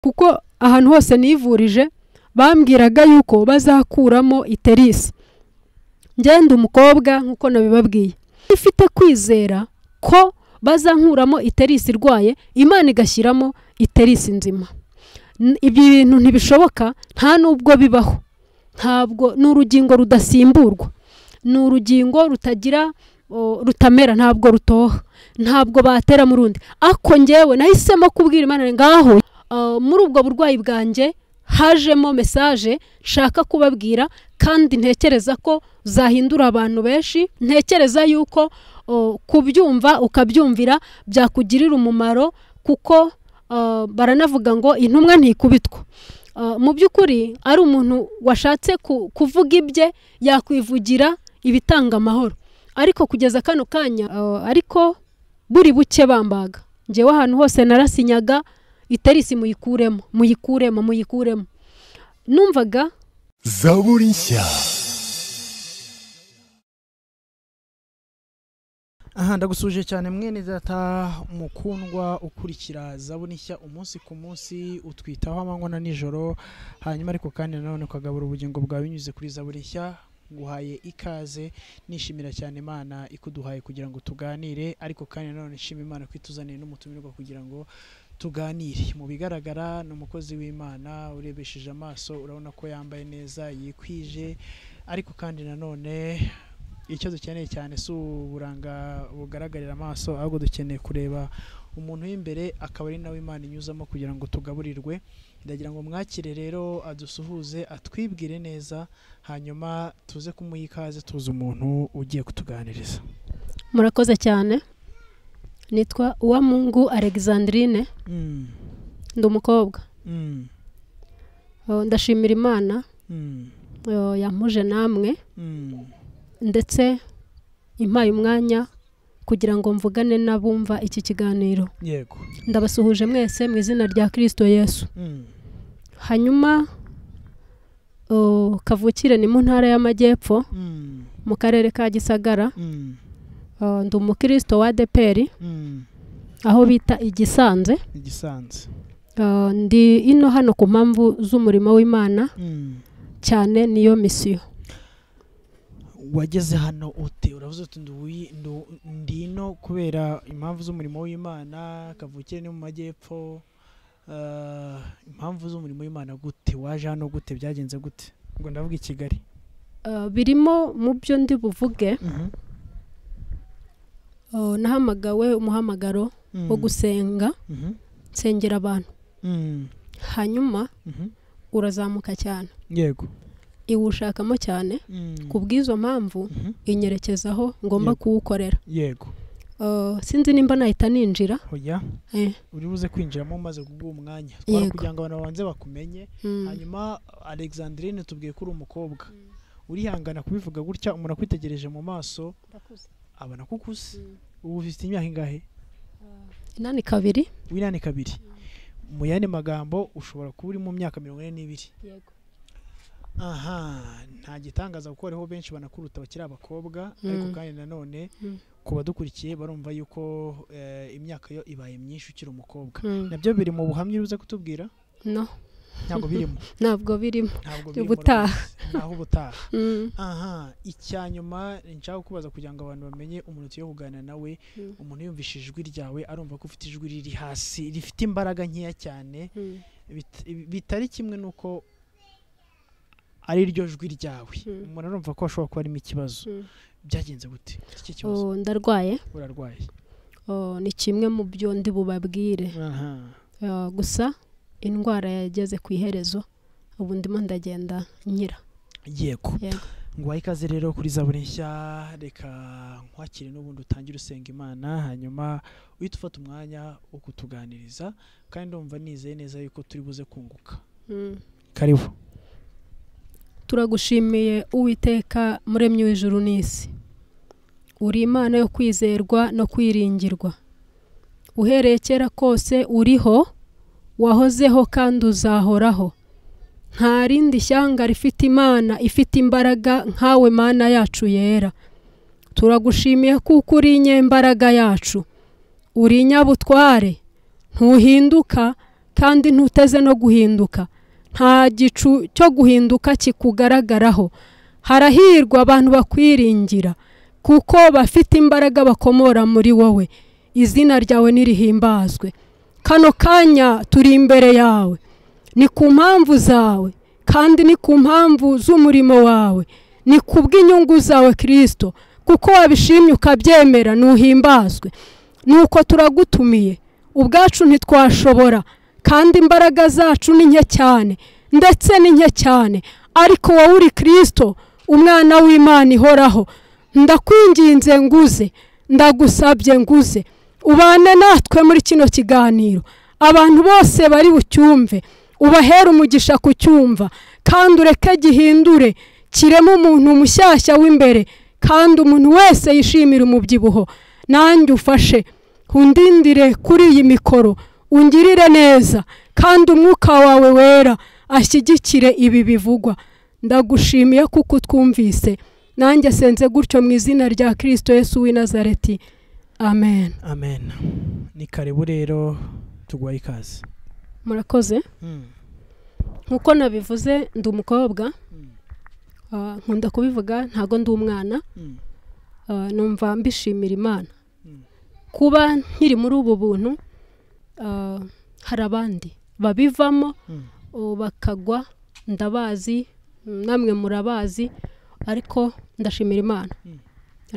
kuko ahantu hose nivurije bambwiraga yuko bazakuramo iterisi ngenda umukobwa nk'uko nabibabwiye ifite kwizera ko bazankuramo iterisi irwaye imana igashyiramo iterisi nzima ibi bintu ntibishoboka nta n'ubwo bibaho ntabwo ni urugingo rudasimburwa ni urugingo rutagira rutamera ntabwo rutoha ntabwo batera mu rundi ako ngewe nahisemo kubwira imana ngaho muri ubwo burwayi bwanjye hajemo mesaje nshaka kubabwira kandi ntekereza ko zahindura abantu benshi ntekereza yuko kubyumva ukabyumvira byakugirira umumaro kuko baranavuga ngo intumwa ntikubitwa mu by'ukuri ari umuntu washatse kuvuga ibye yakwivugira ibitanga amahoro ariko kugeza kano kanya ariko buri buke bambaga ngewe ahantu hose narasinyaga iterisi muyikuremo muyikuremo muyikuremo numvaga zaburi nshya aha ndagusuje cyane mwene data mukundwa ukurikira zaburi nshya umunsi ku munsi utwitaho amanywa na nijoro hanyuma ariko kandi nanone ukagabura ubugingo bwawe binyuze kuri zaburi nshya nguhaye ikaze nishimira cyane imana ikuduhaye kugira ngo tuganire ariko kandi nanone nshima imana ko ituzaniye n'umutumirwa kugira ngo tuganire mu bigaragara ni umukozi w'imana urebesheje amaso urabona ko yambaye neza yikwije ariko kandi nanone icyo dukeneye cyane si uburanga bugaragarira amaso ahubwo dukeneye kureba umuntu w'imbere akaba ari nawe imana inyuzamo kugira ngo tugaburirwe ndagira ngo mwakire rero adusuhuze atwibwire neza hanyuma tuze kumuha ikaze tuzi umuntu ugiye kutuganiriza murakoze cyane nitwa uwamungu alexandrine ndi umukobwa ndashimira imana yamuje namwe ndetse impaye umwanya kugira ngo mvugane n'abumva iki kiganiro yego ndabasuhuje mwese mu izina rya kirisito yesu hanyuma kavukire ni mu ntara y'amajyepfo mu karere ka gisagara ndi umukirisito wa deperi aho bita igisanze igisanze ndi ino hano ku mpamvu z'umurimo w'imana cyane niyo misiyo wageze hano ute uravuze uti ndino kubera impamvu z'umurimo w'imana kavukire ni mu majyepfo impamvu z'umurimo w'imana gute waje hano gute byagenze gute ngo ndavuga i kigali birimo mu byo ndi buvuge nahamagawe umuhamagaro wo gusenga nsengera abantu hanyuma urazamuka cyane yego iwushakamo cyane ku bw'izo mpamvu inyerekezaho ngomba kuwukorera yego sinzi nimba nahita ninjira oya uri buze kwinjiramo umaze kuguha umwanya twari kugira ngo abantu babanze bakumenye hanyuma alexandrine tubwiye ko uri umukobwa urihangana kubivuga gutya umuntu akwitegereje mu maso abona ko ukuze ubu ufite imyaka ingahe inani kabiri w'inani kabiri mu yandi magambo ushobora kuba uri mu myaka mirongo ine n'ibiri yego aha nta gitangaza kuko hariho benshi banakuruta bakiri abakobwa ariko kandi nanone ku badukurikiye barumva yuko imyaka yo ibaye myinshi ukiri umukobwa nabyo biri mu buhamya uruze kutubwira no ntabwo birimo ntabwo birimo ntabwo ubutaha naho ubutaha aha icya nyuma nshaka kubaza kugira ngo abantu bamenye umuntu tugiye kuganira nawe umuntu yumvishe ijwi ryawe arumva ko ufite ijwi riri hasi rifite imbaraga nkeya cyane bitari kimwe n'uko ari ryo jwi ryawe umuntu arumva ko ashobora kuba arimo ikibazo byagenze gute iki kibazo ndarwaye urarwaye ni kimwe mu byo ndi bubabwire gusa indwara yageze ku iherezo ubu ndimo ndagenda nyira yego nguhaye ikaze rero kuri za buri nshya reka nkwakire n'ubundi utangire usenga imana hanyuma uhita ufata umwanya wo kutuganiriza kandi ndumva nizeye neza yuko turi buze kunguka karibu turagushimiye uwiteka muremyi w'ijuru n'isi uri imana yo kwizerwa no kwiringirwa uhereye kera kose uriho wahozeho kandi uzahoraho nta rindi shyanga rifite imana ifite imbaraga nkawe mana yacu yera turagushimiye kuko uri inyembaraga yacu uri inyabutware ntuhinduka kandi ntuteze no guhinduka nta gicu cyo guhinduka kikugaragaraho harahirwa abantu bakwiringira kuko bafite imbaraga bakomora muri wowe izina ryawe nirihimbazwe kano kanya turi imbere yawe ni ku mpamvu zawe kandi ni ku mpamvu z'umurimo wawe ni ku bw'inyungu zawe kirisito kuko wabishimye ukabyemera ntuhimbazwe nuko turagutumiye ubwacu ntitwashobora kandi imbaraga zacu ni nke cyane ndetse ni nke cyane ariko wowe uri kirisito umwana w'imana ihoraho ndakwinginze nguze ndagusabye nguze ubane natwe muri kino kiganiro abantu bose bari bucyumve ubahera umugisha ku cyumva kandi ureke gihindure kiremo umuntu mushyashya w'imbere kandi umuntu wese yishimira umubyibuho nanjye ufashe undindire kuri iyi mikoro ungirire neza kandi umwuka wawe wera ashyigikire ibi bivugwa ndagushimiye kuko utwumvise nanjye asenze gutyo mu izina rya kirisito Yesu w'i Nazareti amen amen ni karibu rero tuguhaye ikaze murakoze Mm. nk'uko nabivuze ndi umukobwa Ah, nkunda kubivuga ntago ndi umwana Mm. Ah, numva mbishimira imana Mm. kuba nkiri muri ubu buntu ah, hari abandi babivamo Mm. oh, bakagwa ndabazi mm, namwe murabazi ariko ndashimira imana Mm.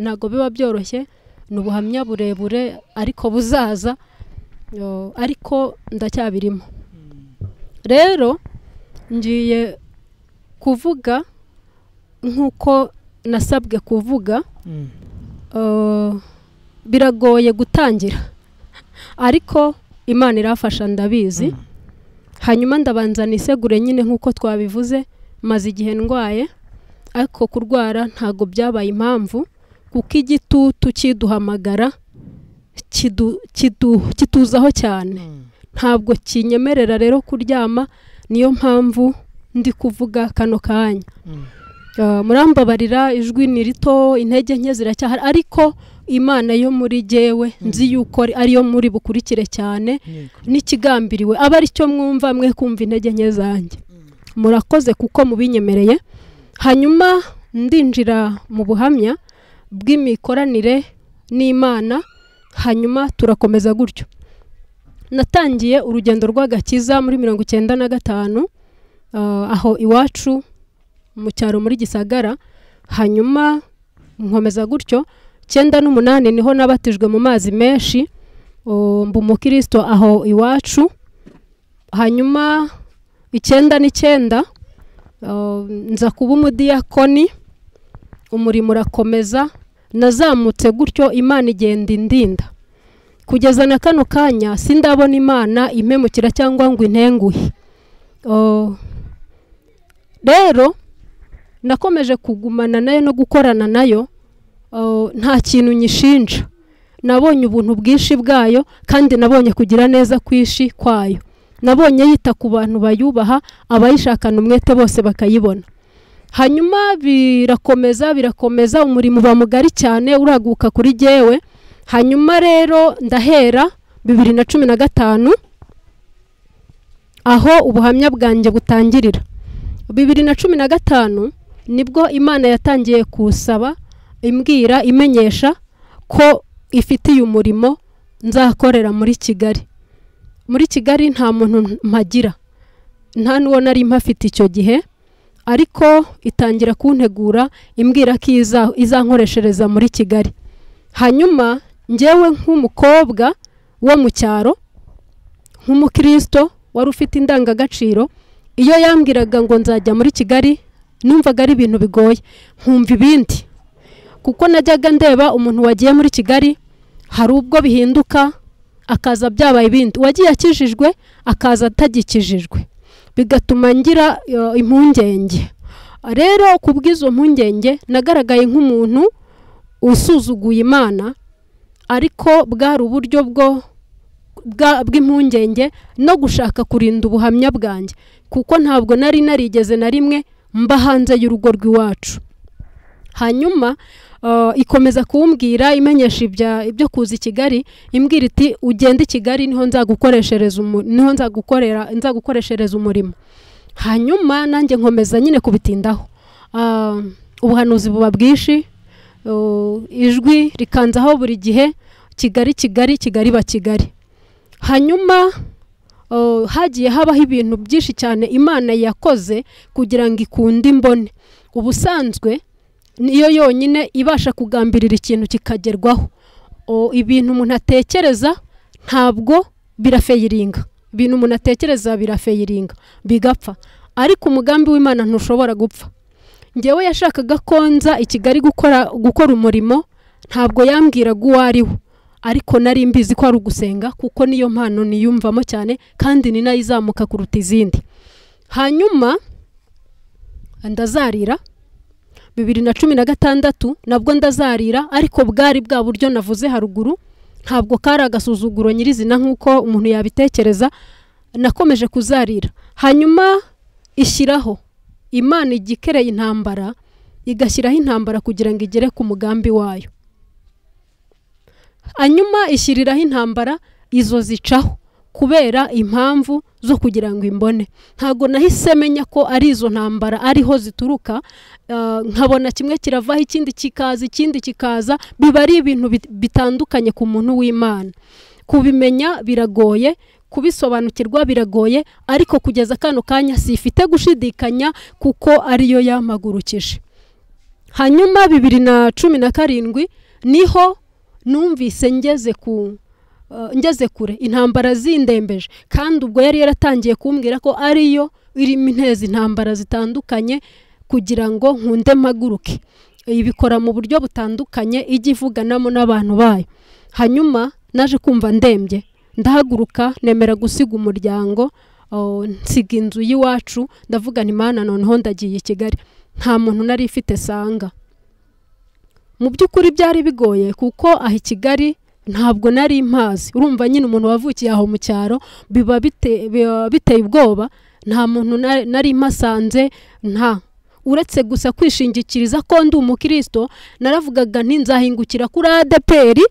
ntabwo biba byoroshye ni ubuhamya burebure ariko buzaza oh, ariko ndacyabirimo Mm. rero ngiye kuvuga nk'uko nasabwe kuvuga Mm. eh, biragoye gutangira ariko imana irafasha ndabizi Mm. hanyuma ndabanza nisegure nyine nk'uko twabivuze maze igihe ndwaye ariko kurwara ntabwo byabaye impamvu kuko igitutu kiduhamagara kidu- kidu- kituzaho cyane Mm. ntabwo kinyemerera rero kuryama niyo mpamvu ndi kuvuga kano kanya Mm. Ah, murambabarira ijwi ni rito intege nke ziracyahari ariko imana yo muri jyewe nzi yuko ari- ariyo muri bukurikire cyane Yego. n'ikigambiriwe aba ari cyo mwumva mwe kumva intege nke zanjye murakoze kuko mubinyemereye hanyuma ndinjira mu buhamya bw'imikoranire n'imana hanyuma turakomeza gutyo natangiye urugendo rw'agakiza muri mirongo icyenda na gatanu ah, aho iwacu mu cyaro muri gisagara hanyuma nkomeza gutyo icyenda n'umunani niho nabatijwe mu mazi menshi Oh, mba umukristo aho iwacu hanyuma icyenda n'icyenda oh, nza kuba umudiyakoni umurimo urakomeza nazamutse gutyo imana igenda indinda kugeza na kano kanya sindabona imana impemukira cyangwa ngo intenguhe Oh, rero nakomeje kugumana nayo no gukorana nayo oh, nta kintu nyishinja nabonye ubuntu bwinshi bwayo kandi nabonye kugira neza kwinshi kwayo nabonye yita ku bantu bayubaha abayishakana umwete bose bakayibona hanyuma birakomeza birakomeza umurimo uba mugari cyane uraguka kuri jyewe hanyuma rero ndahera bibiri na cumi na gatanu aho ubuhamya bwanjye butangirira bibiri na cumi na gatanu nibwo imana yatangiye kusaba imbwira imenyesha ko ifitiye umurimo nzakorera muri kigali muri kigali nta muntu mpagira nta n'uwo nari mpafite icyo gihe ariko itangira kuntegura imbwira ko iza- izankoreshereza muri kigali hanyuma ngewe nk'umukobwa wo mu cyaro nk'umukristo wari ufite indangagaciro iyo yambwiraga ngo nzajya muri kigali numvaga ari ibintu bigoye nkumva ibindi kuko najyaga ndeba umuntu wagiye muri kigali hari ubwo bihinduka akaza byabaye ibindi uwagiye akijijwe akaza atagikijijwe bigatuma ngira eh, impungenge rero ku bw'izo mpungenge nagaragaye nk'umuntu usuzuguye imana ariko bwari uburyo bwo bwa- bw'impungenge no gushaka kurinda ubuhamya bwanjye kuko ntabwo nari narigeze na rimwe mba hanze y'urugo rw'iwacu hanyuma uh, ikomeza kumbwira imenyesha ibya- ibyo kuza i kigali imbwira iti ugende i kigali niho nzagukoreshereza umu- niho nzagukorera nzagukoreshereza umurimo hanyuma nanjye nkomeza nyine kubitindaho Ah, ubuhanuzi buba bwinshi Uh, ijwi rikanzaho buri gihe kigali kigali kigali ba kigali hanyuma uh, hagiye habaho ibintu byinshi cyane imana yakoze kugira ngo ikunde imbone ubusanzwe niyo yonyine ibasha kugambirira ikintu kikagerwaho O, ibintu umuntu atekereza ntabwo birafeyiringa ibintu umuntu atekereza birafeyiringa bigapfa ariko umugambi w'imana ntushobora gupfa njyewe yashakaga ko nza i kigali gukora gukora umurimo ntabwo yambwiraga uwo ari we ariko nari mbizi ko ari ugusenga kuko niyo mpano niyumvamo cyane kandi ni nayo izamuka kuruta izindi hanyuma ndazarira bibiri na cumi na gatandatu nabwo ndazarira ariko bwari bwa buryo navuze haruguru ntabwo kari agasuzuguro nyirizina nk'uko umuntu yabitekereza nakomeje kuzarira hanyuma ishyiraho imana igikereye intambara igashyiraho intambara kugira ngo igere ku mugambi wayo hanyuma ishyiriraho intambara izo zicaho kubera impamvu zo kugira ngo imbone ntabwo nahise menya ko ari izo ntambara ariho zituruka ah, nkabona kimwe kiravaho ikindi kikaza ikindi kikaza biba ari ibintu bit- bitandukanye ku muntu w'imana kubimenya biragoye kubisobanukirwa biragoye ariko kugeza kano kanya sifite gushidikanya kuko ariyo yampagurukije hanyuma bibiri na cumi na karindwi niho numvise ngeze ku uh, ngeze kure intambara zindembeje kandi ubwo yari yaratangiye kumbwira ko ariyo irimo inteza intambara zitandukanye kugira ngo nkunde mpaguruke ibikora mu buryo butandukanye ijya ivuganamo n'abantu bayo hanyuma naje kumva ndembye ndahaguruka nemera gusiga umuryango uh, nsiga inzu y'iwacu ndavuga nti mana noneho ndagiye i kigali nta muntu nari ifite sanga mu by'ukuri byari bigoye kuko aha i kigali ntabwo nari mpazi urumva nyine umuntu wavukiye aho mu cyaro biba bite- biba biteye ubwoba nta muntu na- nari mpasanze nta uretse gusa kwishingikiriza ko ndi umukristo naravugaga nti nzahingukira kuri adeperi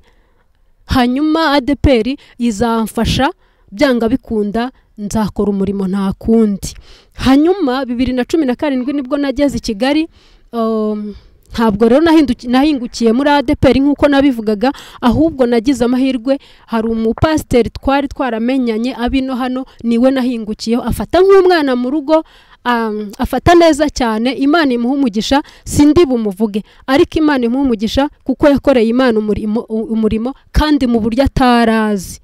hanyuma adeperi izamfasha byanga bikunda nzakora umurimo nta kundi hanyuma bibiri na cumi na karindwi nibwo nageze i kigali um, ntabwo rero nahinduki- nahingukiye muri adeperi nk'uko nabivugaga ahubwo nagize amahirwe hari umupasiteri twari twaramenyanye abino hano niwe nahingukiyeho afata nk'umwana mu rugo um, afata neza cyane imana imuha umugisha sindi bumuvuge ariko imana imuha umugisha kuko yakoreye imana umurimo, umurimo kandi mu buryo atarazi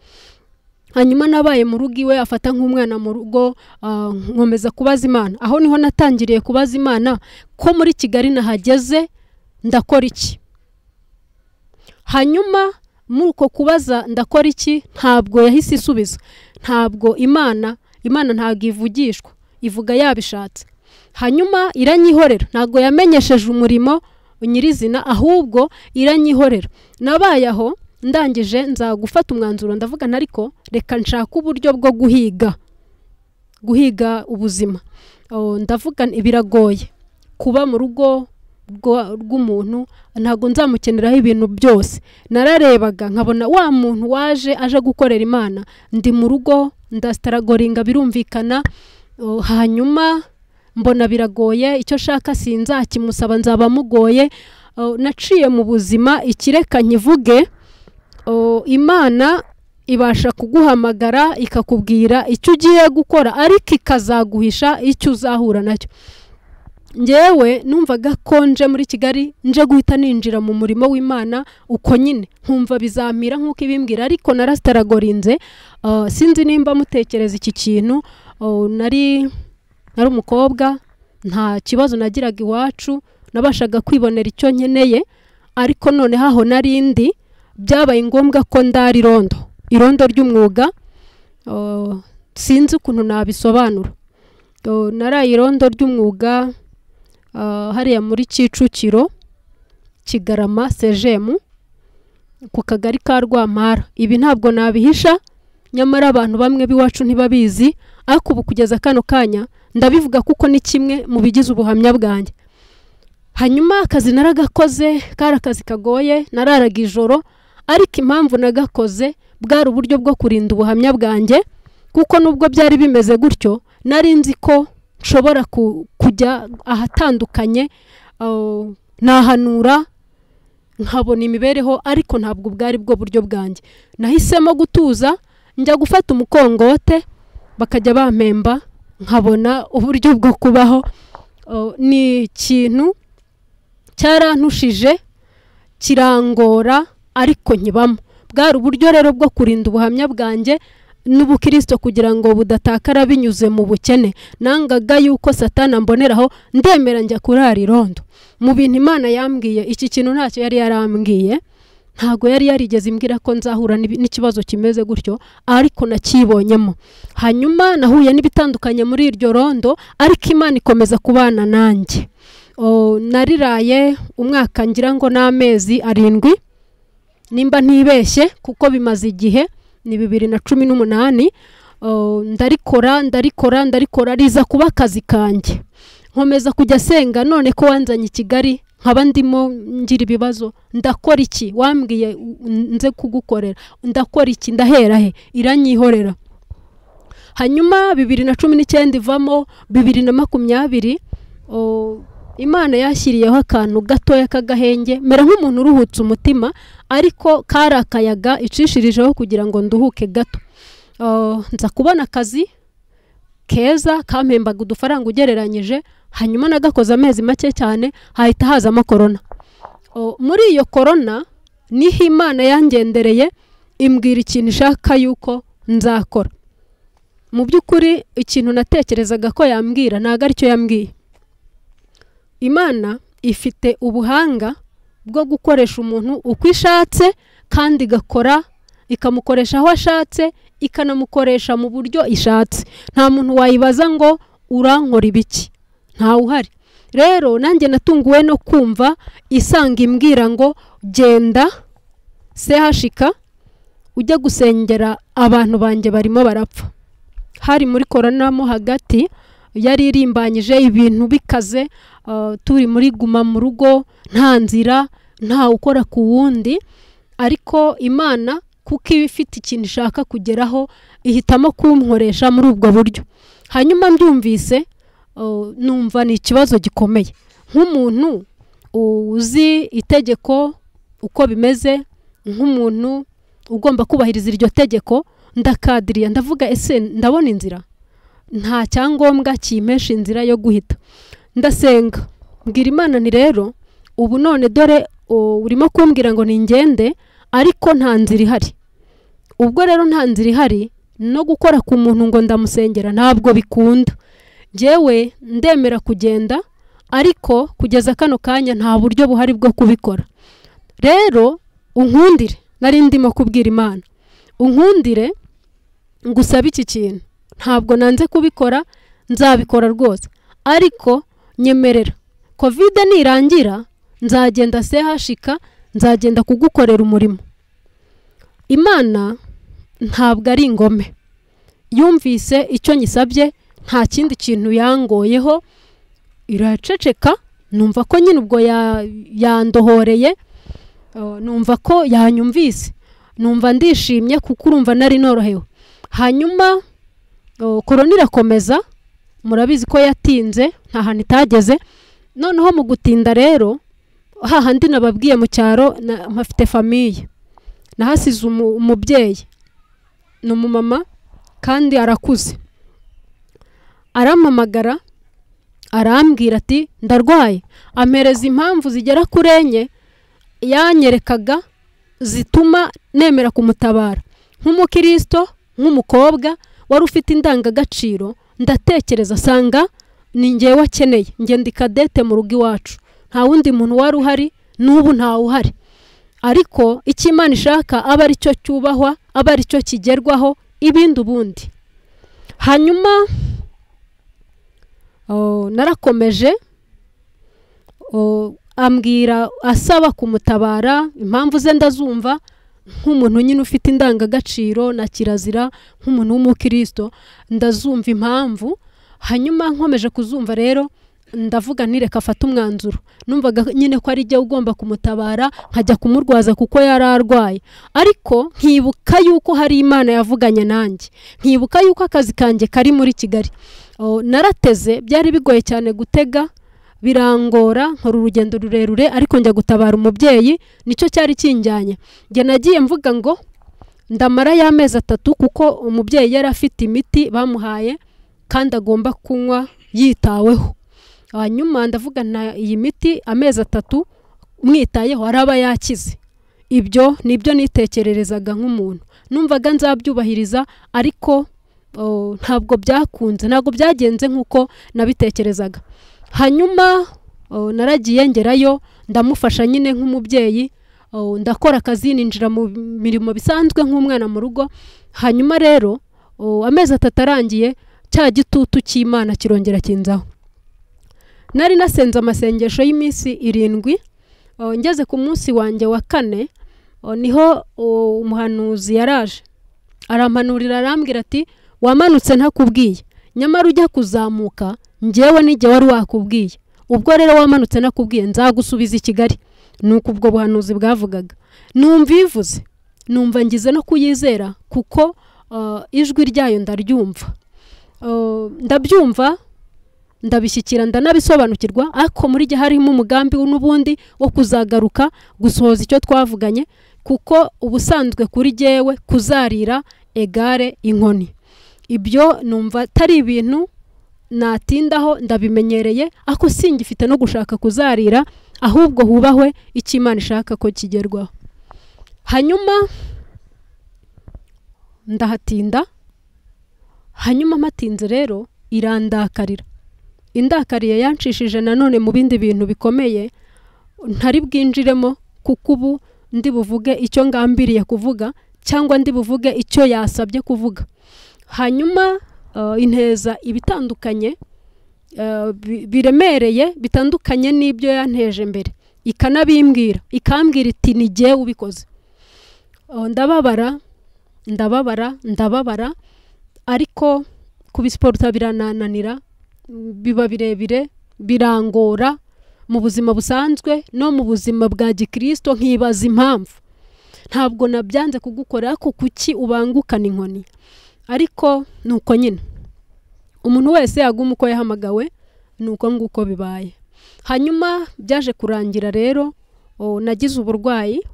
hanyuma nabaye mu rugo iwe afata nk'umwana mu rugo ah, nkomeza kubaza imana aho niho natangiriye kubaza imana ko muri kigali nahageze ndakora iki hanyuma muri uko kubaza ndakora iki ntabwo yahise isubiza ntabwo imana imana ntabwo ivugishwa ivuga yabishatse hanyuma iranyihorera ntabwo yamenyesheje umurimo nyirizina ahubwo iranyihorera nabaye aho ndangije nza gufata umwanzuro ndavuga nti ariko reka nshaka uburyo bwo guhiga guhiga ubuzima Oh, ndavuga nti biragoye kuba mu rugo rwa- rw'umuntu ntabwo nzamukeneraho ibintu byose nararebaga nkabona wa muntu waje aje gukorera imana ndi mu rugo ndasitaragoringa birumvikana Oh, hanyuma mbona biragoye icyo shaka sinzakimusaba nzaba mugoye Oh, naciye mu buzima ikireka nkivuge Oh, imana ibasha kuguhamagara ikakubwira icyo ugiye gukora ariko ikazaguhisha icyo uzahura nacyo ngewe numvaga ko nje muri kigali nje guhita ninjira mu murimo w'imana uko nyine nkumva bizamira nk'uko ibimbwira ariko narasitaragorinze uh, sinzi nimba mutekereza iki kintu uh, nari nari umukobwa nta kibazo nagiraga iwacu nabashaga kwibonera icyo nkeneye ariko noneho aho nari ndi byabaye ngombwa ko ndara irondo irondo ry'umwuga uh, sinzi ukuntu nabisobanura Uh, naraye irondo ry'umwuga ah, hariya muri kicukiro kigarama sejemu ku kagari ka rwampara ibi ntabwo nabihisha nyamara abantu bamwe b'iwacu ntibabizi ariko ubu kugeza kano kanya ndabivuga kuko ni kimwe mu bigize ubuhamya bwanjye hanyuma akazi naragakoze kari akazi kagoye nararaga ijoro ariko impamvu nagakoze bwari uburyo bwo kurinda ubuhamya bwanjye kuko nubwo byari bimeze gutyo nari nzi ko nshobora ku- kujya ahatandukanye ah, nahanura nkabona imibereho ariko ntabwo bwari bwo buryo bwanjye nahisemo gutuza njya gufata umukongote bakajya bampemba nkabona uburyo bwo kubaho Oh, ni ikintu cyarantushije kirangora ariko nkibamo bwari uburyo rero bwo kurinda ubuhamya bwanjye n'ubukirisito kugira ngo budatakara binyuze mu bukene nangaga yuko satana mboneraho ndemera njya kurara irondo mu bintu imana yambwiye iki kintu ntacyo yari yarambwiye ntabwo yari yarigeze imbwira ko nzahura n'ibi- n'ikibazo kimeze gutyo ariko nakibonyemo hanyuma nahuye n'ibitandukanye muri iryo rondo ariko imana ikomeza kubana nanjye O, nariraye umwaka ngira ngo n'amezi arindwi nimba ntibeshye kuko bimaze igihe ni bibiri na cumi n'umunani O, ndarikora ndarikora ndarikora riza kuba akazi kanjye nkomeza kujya senga none ko wanzanye i kigali nkaba ndimo ngira ibibazo ndakora iki wambwiye u- nze kugukorera ndakora iki ndahera he iranyihorera hanyuma bibiri na cumi n'icyenda ivamo bibiri na makumyabiri o, imana yashyiriyeho akantu gatoya k'agahenge mera nk'umuntu uruhutse umutima ariko kari akayaga icishirijeho kugira ngo nduhuke gato O, nza kubona akazi keza kampembaga udufaranga ugereranyije hanyuma nagakoze amezi make cyane hahita hazamo korona O, muri iyo korona niho imana yangendereye imbwira ikintu ishaka yuko nzakora mu by'ukuri ikintu natekerezaga ko yambwira ntabwo aricyo yambwiye imana ifite ubuhanga bwo gukoresha umuntu uko ishatse kandi igakora ikamukoresha aho ashatse ikanamukoresha mu buryo ishatse nta muntu wayibaza ngo urankora ibiki ntawe uhari rero nanjye natunguwe no kumva isanga imbwira ngo genda sehashika ujye gusengera abantu banjye barimo barapfa hari muri korona mo hagati yari irimbanyije ibintu bikaze uh, turi muri guma mu rugo nta nzira nta ukora ku wundi ariko imana kuko iba ifite ikintu ishaka kugeraho ihitamo kunkoresha muri ubwo buryo hanyuma mbyumvise uh, numva ni ikibazo gikomeye nk'umuntu uzi itegeko uko bimeze nk'umuntu ugomba kubahiriza iryo tegeko ndakadiriya ndavuga ese ndabona inzira nta cyangombwa kimpesha inzira yo guhita ndasenga mbwira imana ni rero ubu none dore o, urimo kumbwira ngo ningende ariko nta nzira ihari ubwo rero nta nzira ihari no gukora ku muntu ngo ndamusengera ntabwo bikunda njyewe ndemera kugenda ariko kugeza kano kanya nta buryo buhari bwo kubikora rero unkundire nari ndimo kubwira imana unkundire ngusabe iki kintu ntabwo nanze kubikora nzabikora rwose ariko nyemerera kovide nirangira nzagenda sehashika nzagenda kugukorera umurimo imana ntabwo ari ingome yumvise icyo nyisabye nta kindi kintu yangoyeho iraceceka numva ko nyine ubwo ya- yandohoreye Uh, numva ko yanyumvise numva ndishimye kuko urumva nari norohewe hanyuma uh, korona irakomeza murabizi ko yatinze nta hantu itageze noneho mu gutinda rero hahandi nababwiye mu cyaro na- mpafite famiye nahasize umu- umubyeyi ni umumama kandi arakuze arampamagara arambwira ati ndarwaye ampereza impamvu zigera kuri enye yanyerekaga zituma nemera kumutabara nk'umukristo nk'umukobwa wari ufite indangagaciro ndatekereza asanga ni njyewe wakeneye ngenda ikadete mu rugo iwacu nta wundi muntu wari uhari n'ubu ntawe uhari ariko icyo imana ishaka aba ari cyo cyubahwa aba ari cyo kigerwaho ibindi ubundi hanyuma oh, narakomeje o, ambwira asaba kumutabara impamvu ze ndazumva nk'umuntu nyine ufite indangagaciro na kirazira nk'umuntu w'umukristo ndazumva impamvu hanyuma nkomeje kuzumva rero ndavuga ntireka afate umwanzuro numvaga nyine ko ari jya ugomba kumutabara nkajya kumurwaza kuko yari arwaye ariko nkibuka yuko hari imana yavuganye nanjye nkibuka yuko akazi kanjye kari muri kigali Oh, narateze byari bigoye cyane gutega birangora nkora urugendo rurerure ariko njya gutabara umubyeyi nicyo cyari kinjyanye njye nagiye mvuga ngo ndamara y'amezi atatu kuko umubyeyi yari afite imiti bamuhaye kandi agomba kunywa yitaweho hanyuma ndavuga na iyi miti amezi atatu mwitayeho araba yakize ibyo ni ibyo nitekererezaga nk'umuntu numvaga nzabyubahiriza ariko oh, ntabwo byakunze ntabwo byagenze nk'uko nabitekerezaga hanyuma oh, naragiye ngerayo ndamufasha nyine nk'umubyeyi oh, ndakora akazi ninjira mu mirimo bisanzwe nk'umwana mu rugo hanyuma rero oh, amezi atatu arangiye cya gitutu cy'imana kirongera kinzaho nari nasenze amasengesho y'iminsi irindwi uh, ngeze ku munsi wanjye wa kane uh, niho uh, umuhanuzi yaraje arampanurira arambwira ati wamanutse ntakubwiye nyamara ujya kuzamuka ngewe n'igihe wari wakubwiye ubwo rero wamanutse ntakubwiye nzagusubiza i kigali ni uko ubwo buhanuzi bwavugaga numva ivuze numva ngize no kuyizera kuko uh, ijwi ryayo ndaryumva Uh, ndabyumva ndabishyikira ndanabisobanukirwa ariko muri gihe harimo umugambi n'ubundi wo kuzagaruka gusohoza icyo twavuganye kuko ubusanzwe kuri jyewe kuzarira egare inkoni ibyo numva atari ibintu natindaho ndabimenyereye ariko singifite no gushaka kuzarira ahubwo hubahwe icyo imana ishaka ko kigerwaho hanyuma ndahatinda hanyuma mpatinze rero irandakarira indakariye yanshishije nanone mu bindi bintu bikomeye ntari bwinjiremo kuko ubu ndi buvuge icyo ngambiriye kuvuga cyangwa ndi buvuge icyo yasabye kuvuga hanyuma uh, inteza ibitandukanye uh, bi- biremereye bitandukanye n'ibyo yanteje mbere ikanabimbwira ikambwira iti ni jyewe ubikoze Uh, ndababara ndababara ndababara ariko kubisiporuta biranananira biba birebire birangora mu buzima busanzwe no mu buzima bwa gikirisito nkibaza impamvu ntabwo nabyanze kugukora ariko kuki ubangukana inkoni ariko ni uko nyine umuntu wese yaguma uko yahamagawe ni uko nguko bibaye hanyuma byaje kurangira rero o, nagize uburwayi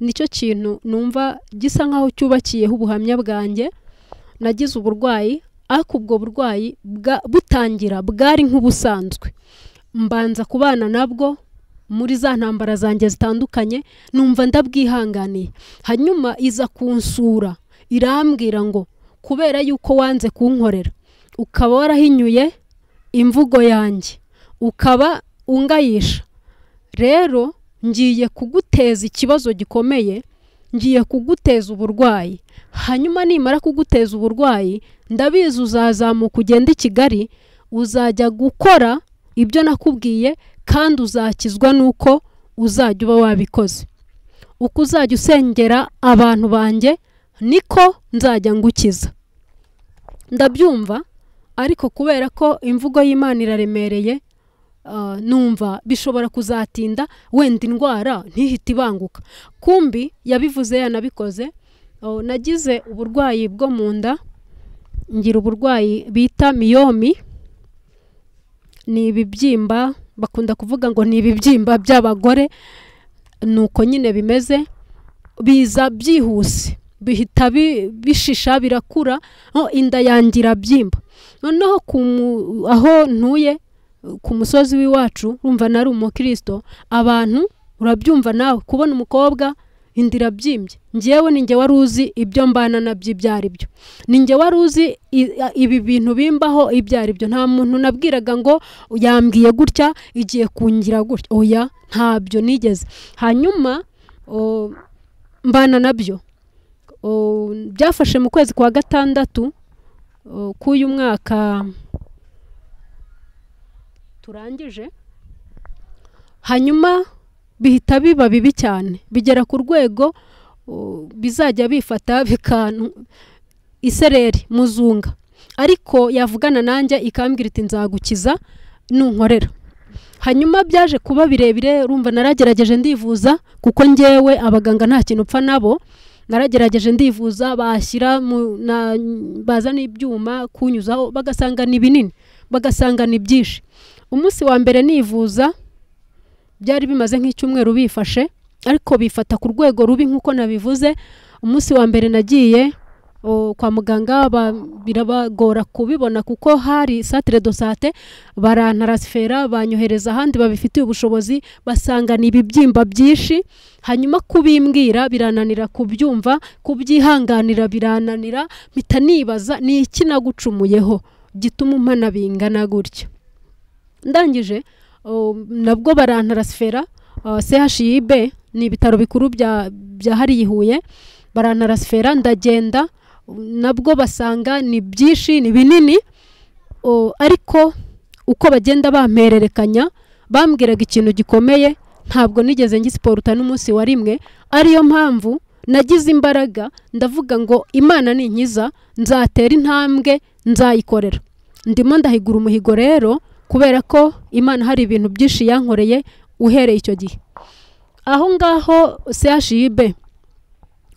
nicyo kintu numva gisa nkaho cyubakiyeho ubuhamya bwanjye nagize uburwayi ariko ubwo burwayi bwa- butangira bwari nk'ubusanzwe mbanza kubana nabwo muri za ntambara zanjye zitandukanye numva ndabwihanganiye hanyuma iza kunsura irambwira ngo kubera yuko wanze kunkorera ukaba warahinyuye imvugo yanjye ukaba ungayisha rero ngiye kuguteza ikibazo gikomeye ngiye kuguteza uburwayi hanyuma nimara kuguteza uburwayi ndabizi uzazamuka ugenda i kigali uzajya gukora ibyo nakubwiye kandi uzakizwa n'uko uzajya uba wabikoze uko uzajya usengera abantu banjye niko nzajya ngukiza ndabyumva ariko kubera ko imvugo y'imana iraremereye ah, numva bishobora kuzatinda wenda indwara ntihite ibanguka kumbi yabivuze yanabikoze oh, nagize uburwayi bwo mu nda ngira uburwayi bita miyomi ni ibibyimba bakunda kuvuga ngo ni ibibyimba by'abagore ni uko nyine bimeze biza byihuse bihita bi- bishisha birakura oh, inda yanjye irabyimba noneho ku mu- aho ntuye ku musozi w'iwacu urumva nari umukristo abantu urabyumva nawe kubona umukobwa inda irabyimbye ngewe ni nge wari uzi ibyo mbana nabyo ibyo ari byo ni nge wari uzi i- ibi bintu bimbaho ibyo ari byo nta muntu nabwiraga ngo yambwiye gutya igiye kungira gutya oya ntabyo nigeze hanyuma o, mbana nabyo O, byafashe mu kwezi kwa gatandatu o, k'uyu mwaka turangije hanyuma bihita biba bibi cyane bigera ku rwego uh, bizajya bifata bikanu isereri muzunga ariko yavugana nanjye ikambwira iti nzagukiza nunkorera hanyuma byaje kuba birebire urumva naragerageje ndivuza kuko ngewe abaganga nta kintu upfa nabo naragerageje ndivuza bashyira mu- na- bazana ibyuma kunyuzaho bagasanga ni binini bagasanga ni byinshi umunsi wa mbere nivuza byari bimaze nk'icyumweru bifashe ariko bifata ku rwego rubi nk'uko nabivuze umunsi wa mbere nagiye o, kwa muganga ba- birabagora kubibona kuko hari santire do sante barantarasifera banyohereza ahandi babifitiye ubushobozi basanga ni ibibyimba byinshi hanyuma kubimbwira birananira kubyumva kubyihanganira birananira mpita nibaza ni iki nagucumuyeho gituma umpana bingana gutya ndangije o, nabwo barantarasifera chib ni ibitaro bikuru bya bya hariya i huye barantarasifera ndagenda nabwo basanga ni byinshi ni binini o, ariko uko bagenda bampererekanya bambwiraga ikintu gikomeye ntabwo nigeze ngi siporuta n'umunsi wa rimwe ariyo mpamvu nagize imbaraga ndavuga ngo imana ninkiza nzatera intambwe nzayikorera ndimo ndahigura umuhigo rero kubera ko imana hari ibintu byinshi yankoreye uhereye icyo gihe aho ngaho chib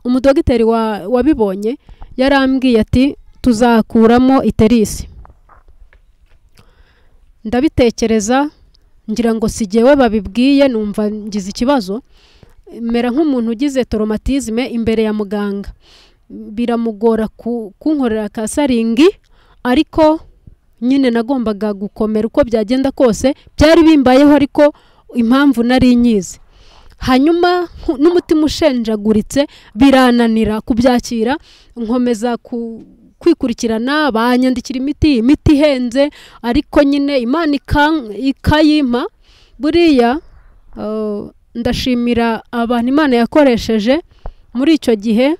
umudogiteri wa- wabibonye yarambwiye ati tuzakuramo iterisi ndabitekereza ngira ngo si jyewe babibwiye numva ngize ikibazo mera nk'umuntu ugize toromatizme imbere ya muganga biramugora ku- kunkorera kasaringi ariko nyine nagombaga gukomera uko byagenda kose byari bimbayeho ariko impamvu nari nyizi hanyuma nku- n'umutima ushenjaguritse birananira kubyakira nkomeza ku kwikurikirana banyandikira imiti imiti ihenze ariko nyine imana ikan- ikayimpa buriya eh, ndashimira abantu imana yakoresheje muri icyo gihe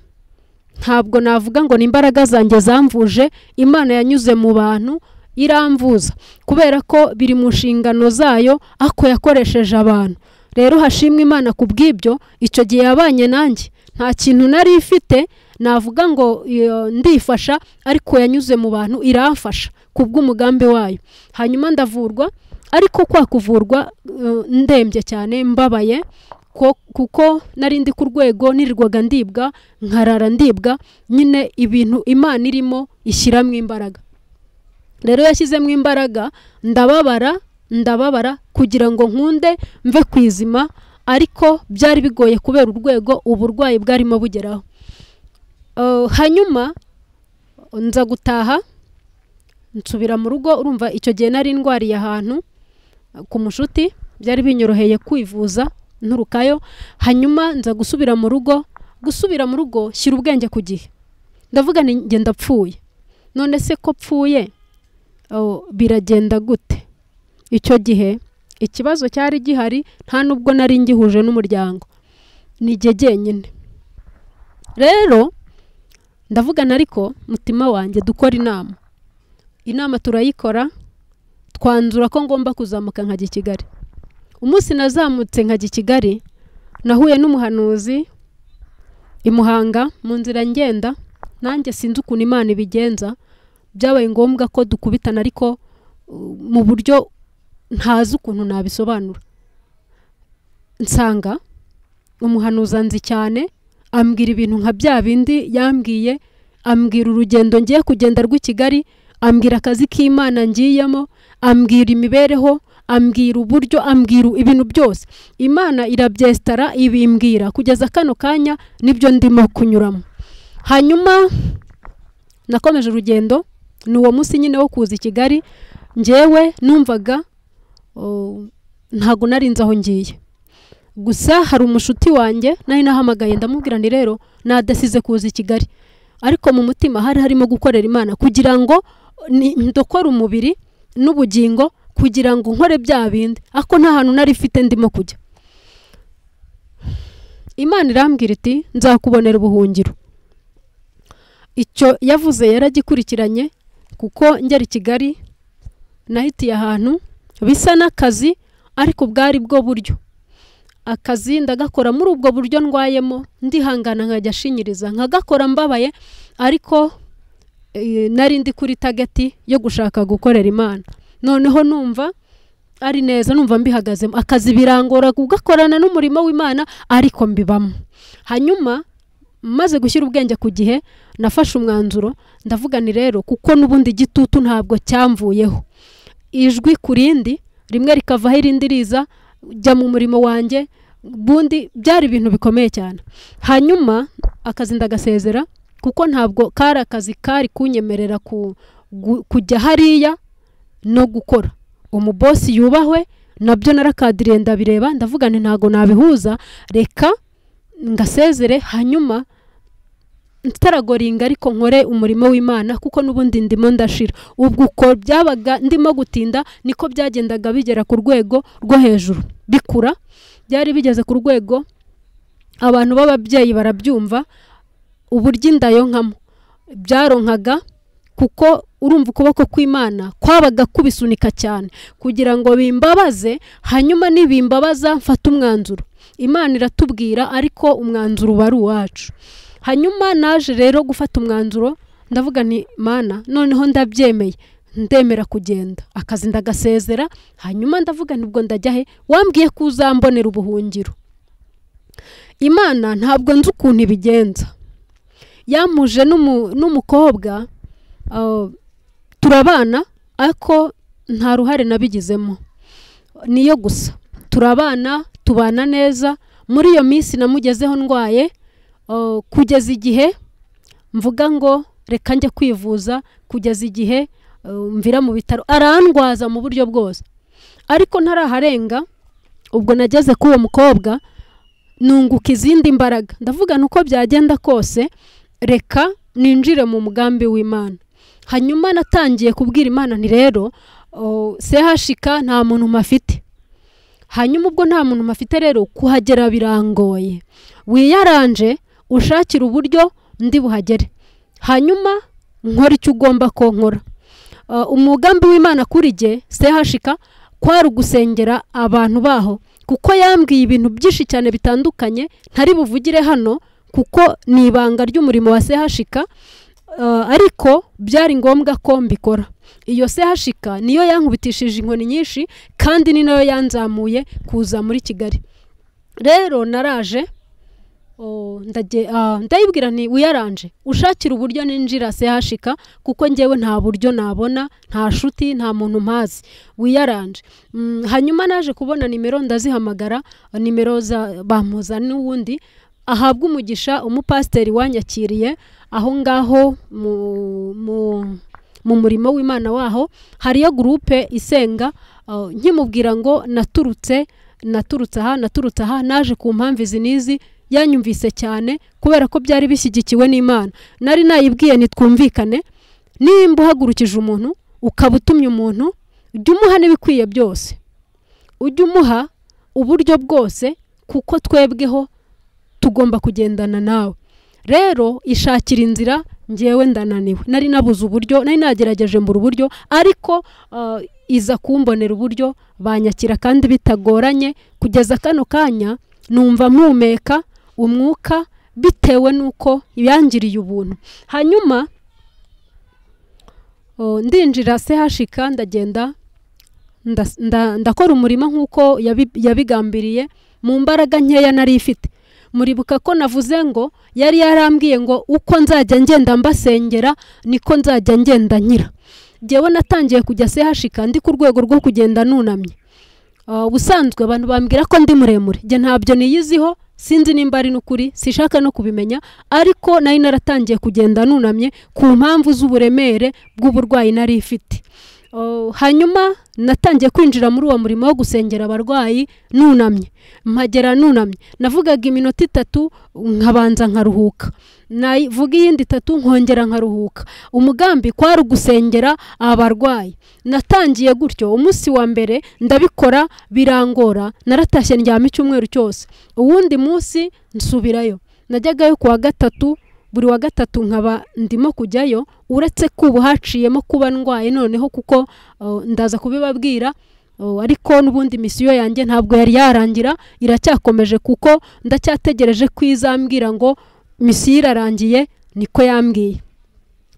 ntabwo navuga ngo ni imbaraga zanjye zamvuje imana yanyuze mu bantu iramvuza kubera ko biri mu nshingano zayo ako yakoresheje abantu rero hashimwe imana ku bw'ibyo icyo gihe yabanye nanjye nta kintu nari ifite navuga ngo iyo, ndifasha ariko yanyuze mu bantu iramfasha ku bw'umugambi wayo hanyuma ndavurwa ariko kwa kuvurwa eh, ndembye cyane mbabaye ko- kuko nari ndi ku rwego nirirwaga ndibwa nkarara ndibwa nyine ibintu imana irimo ishyiramo imbaraga rero yashyizemo imbaraga ndababara ndababara kugira ngo nkunde mve ku izima ariko byari bigoye kubera urwego uburwayi bwarimo bugeraho Eh, hanyuma nza gutaha nsubira mu rugo urumva icyo gihe nari ndwariye ahantu ku mushuti byari binyoroheye kwivuza nturukayo hanyuma nza gusubira mu rugo gusubira mu rugo shyira ubwenge ku gihe ndavuga ni njye ndapfuye none se ko pfuye oh, biragenda gute icyo gihe ikibazo cyari gihari nta nubwo nari ngihuje n'umuryango ni jye jyenyine rero ndavugana ariko mutima wanjye dukora inama inama turayikora twanzura ko ngomba kuzamuka nkajya i kigali umunsi nazamutse nkajya i kigali nahuye n'umuhanuzi i muhanga mu nzira ngenda nanjye sinzi ukuntu imana ibigenza byabaye ngombwa ko dukubitana ariko uh, mu buryo ntazi ukuntu nabisobanura nsanga umuhanuzi anzi cyane ambwira ibintu nka bya bindi yambwiye ambwira urugendo ngiye kugenda rw'i kigali ambwira akazi k'imana ngiyemo ambwira imibereho ambwira uburyo ambwira ibintu byose imana irabyesitara ibimbwira kugeza kano kanya nibyo ndimo kunyuramo hanyuma nakomeje urugendo ni uwo munsi nyine wo kuza i kigali ngewe numvaga oh, ntago narinze aho ngiye gusa hari umushuti wanjye nari nahamagaye ndamubwira nti rero nadasize kuza i kigali ariko mu mutima hari harimo gukorera imana kugira ngo ni- ndokore umubiri n'ubugingo kugira ngo nkore bya bindi ako nta hantu nari mfite ndimo kujya imana irambwira iti nzakubonera ubuhungiro icyo yavuze yaragikurikiranye kuko ngera i kigali nahitiye ahantu bisa n'akazi ariko bwari bwo buryo akazi ndagakora muri ubwo buryo ndwayemo ndihangana nkajya ashinyiriza nkagakora mbabaye ariko eh, nari ndi kuri tageti yo gushaka gukorera imana noneho numva ari neza numva mbihagazemo akazi birangora ugakorana n'umurimo w'imana ariko mbibamo hanyuma maze gushyira ubwenge ku gihe nafashe umwanzuro ndavuga ni rero kuko n'ubundi igitutu ntabwo cyamvuyeho ijwi ku rindi rimwe rikavaho irindi riza jya mu murimo wanjye bundi byari ibintu bikomeye cyane hanyuma akazi ndagasezera kuko ntabwo kari akazi kari kunyemerera ku- gu- kujya hariya no gukora umubosi yubahwe nabyo narakadiriye ndabireba ndavuga nti ntabwo nabihuza reka ngasezere hanyuma ntitaragoringa ariko nkore umurimo w'imana kuko n'ubundi ndimo ndashira ubwo uko byabaga ndimo gutinda niko byagendaga bigera ku rwego rwo hejuru bikura byari bigeze ku rwego abantu b'ababyeyi barabyumva uburyo inda yonkamo byaronkaga kuko urumva ukuboko kw'imana kwabaga kubisunika cyane kugira ngo bimbabaze hanyuma nibimbabaza mfate umwanzuro imana iratubwira ariko umwanzuro uba ari uwacu hanyuma naje rero gufata umwanzuro ndavuga nti mana noneho ndabyemeye ndemera kugenda akazi ndagasezera hanyuma ndavuga nti ubwo ndajya he wambwiye ko uzambonera ubuhungiro imana ntabwo nzi ukuntu ibigenza yamuje n'umu- n'umukobwa ah, turabana ariko nta ruhare nabigizemo niyo gusa turabana tubana neza muri iyo minsi namugezeho ndwaye ah, kugeza igihe mvuga ngo reka njye kwivuza kugeza igihe ah, mvira mu bitaro arandwaza mu buryo bwose ariko ntaraharenga ubwo nageze kuri uwo mukobwa nunguka izindi mbaraga ndavuga ni uko byagenda kose reka ninjire mu mugambi w'imana hanyuma natangiye kubwira imana nti rero o, sehashika nta muntu mafite hanyuma ubwo nta muntu mafite rero kuhagera birangoye wiyaranje ushakire uburyo ndi buhagere hanyuma nkora icyo ugomba ko nkora Uh, umugambi w'imana kuri jye sehashika kwari ugusengera abantu baho kuko yambwiye ibintu byinshi cyane bitandukanye ntari buvugire hano kuko ni ibanga ry'umurimo wa sehashika Uh, ariko byari ngombwa ko mbikora iyo sehashika niyo yankubitishije inkoni nyinshi kandi ni nayo yanzamuye kuza muri kigali rero naraje oh, ndaje- ah, ndayibwira nti wiyaranje ushakira uburyo ninjira sehashika kuko njyewe nta buryo nabona nta shuti nta muntu mpazi wiyaranje mm, hanyuma naje kubona nimero ndazihamagara nimero za bamuza n'uwundi ahabwa umugisha umupasiteri wanyakiriye aho ngaho mu, mu, mu murimo w'imana waho hariyo gurupe isenga uh, nkimubwira ngo naturutse naturutse aha naturutse aha naje ku mpamvu izi n'izi yanyumvise cyane kubera ko byari bishyigikiwe n'imana nari nayibwiye ntitwumvikane nimba uhagurukije umuntu ukaba utumye umuntu ujya umuha n'ibikwiye byose ujya umuha uburyo bwose kuko twebweho tugomba kugendana nawe rero ishakira inzira ngewe ndananiwe nari nabuze uburyo nari nagerageje mbura uburyo ariko ah, iza kumbonera uburyo banyakira kandi bitagoranye kugeza kano kanya numva mpumeka umwuka bitewe n'uko yangiriye ubuntu hanyuma oh, ndinjira sehashika ndagenda ndas- nda- ndakora umurimo nk'uko yabi- yabigambiriye mu mbaraga nkeya nari ifite muribuka ko navuze ngo yari yarambwiye ngo uko nzajya ngenda mbasengera niko nzajya ngenda nyira njyewe natangiye kujya sehashika ndi ku rwego rwo kugenda nunamye Ah, ubusanzwe abantu bambwira ko ndi muremure njye ntabyo niyiziho sinzi nimba ari n'ukuri sishaka no kubimenya ariko nari naratangiye kugenda nunamye ku mpamvu z'uburemere bw'uburwayi nari ifite Oh, hanyuma natangiye kwinjira muri uwo murimo wo gusengera abarwayi nunamye mpagera nunamye navugaga iminota itatu nkabanza nkaruhuka navuga iyindi itatu nkongera nkaruhuka umugambi kwari ugusengera abarwayi natangiye gutyo umunsi wa mbere ndabikora birangora naratashye ndyama icyumweru cyose uwundi munsi nsubirayo najyagayo ku wa gatatu buri wa gatatu nkaba ndimo kujyayo uretse ko ubu haciyemo kuba ndwaye noneho kuko uh, ndaza kubibabwira uh, ariko n'ubundi misiyo yanjye ntabwo yari yarangira iracyakomeje kuko ndacyategereje ko izambwira ngo misiyo irarangiye niko yambwiye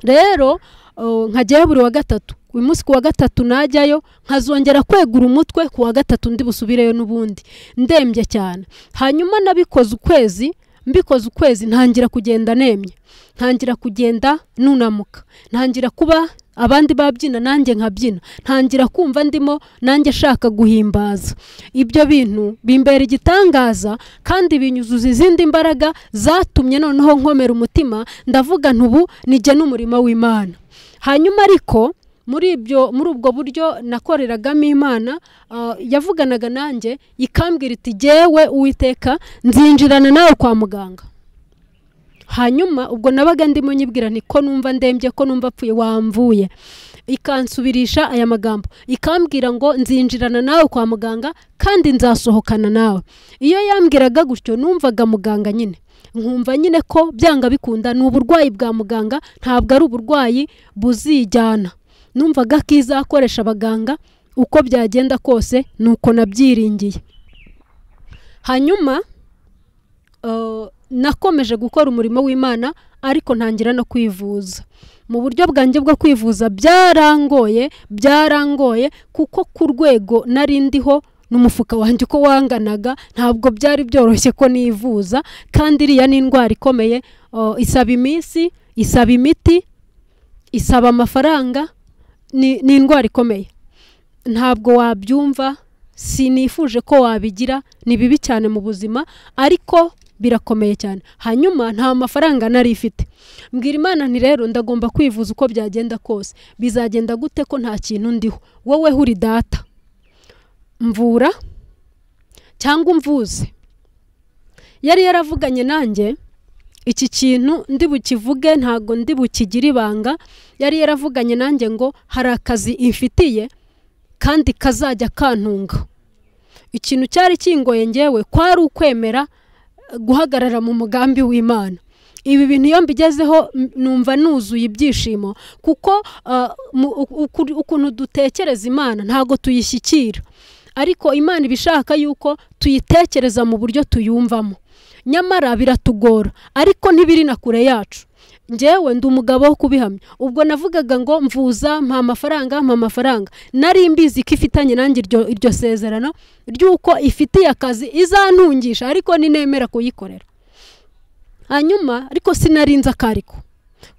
rero uh, nkajyayo buri wa gatatu uyu munsi ku wa gatatu najyayo nkazongera kwegura umutwe ku wa gatatu ndi busubireyo n'ubundi ndembye cyane hanyuma nabikoze ukwezi mbikoze ukwezi ntangira kugenda nemye ntangira kugenda nunamuka ntangira kuba abandi babyina nanjye nkabyina ntangira kumva ndimo nanjye nshaka guhimbaza ibyo bintu bimbera igitangaza kandi binyuzuza izindi mbaraga zatumye noneho nkomera umutima ndavuga ntubu nijye n'umurimo w'imana hanyuma ariko muri ibyo muri ubwo buryo nakoreragamo imana ah, yavuganaga nanjye ikambwira iti jyewe uwiteka nzinjirana nawe kwa muganga hanyuma ubwo nabaga ndimo nyibwira nti ko numva ndembye ko numva apfuye wamvuye ikansubirisha aya magambo ikambwira ngo nzinjirana nawe kwa muganga kandi nzasohokana nawe iyo yambwiraga gutyo numvaga muganga nyine nkumva nyine ko byanga bikunda ni uburwayi bwa muganga ntabwo ari uburwayi buzijyana numvaga ko izakoresha abaganga uko byagenda kose ni uko nabyiringiye hanyuma eh, nakomeje gukora umurimo w'imana ariko ntangira no kwivuza mu buryo bwanjye bwo kwivuza byarangoye byarangoye kuko ku rwego nari ndiho n'umufuka wanjye uko wanganaga ntabwo byari byoroshye ko nivuza kandi iriya ni indwara ikomeye eh, isaba iminsi isaba imiti isaba amafaranga ni ni indwara ikomeye ntabwo wabyumva sinifuje ko wabigira ni bibi cyane mu buzima ariko birakomeye cyane hanyuma nta mafaranga nari ifite mbwira imana nti rero ndagomba kwivuza uko byagenda kose bizagenda gute ko nta kintu ndiho wowe huri data mvura cyangwa umvuze yari yaravuganye nanjye iki kintu ndi bukivuge ntabwo ndi bukigire ibanga yari yaravuganye nanjye ngo hari akazi imfitiye kandi kazajya kantunga ikintu cyari kingoye ngewe kwari ukwemera eh, guhagarara mu mugambi w'imana ibi bintu iyo mbigezeho m- numva nuzuye ibyishimo kuko ah, mu- uku- uku- ukuntu dutekereza imana ntabwo tuyishyikira ariko imana iba ishaka yuko tuyitekereza mu buryo tuyumvamo nyamara biratugora ariko ntibiri na kure yacu ngewe ndi umugabo wo kubihamya ubwo navugaga ngo mvuza mpa amafaranga mpa amafaranga nari mbizi ko ifitanye nanjye iryo, iryo sezerano ry'uko ifitiye akazi izantungisha ariko ninemera kuyikorera hanyuma ariko sinarinze akariko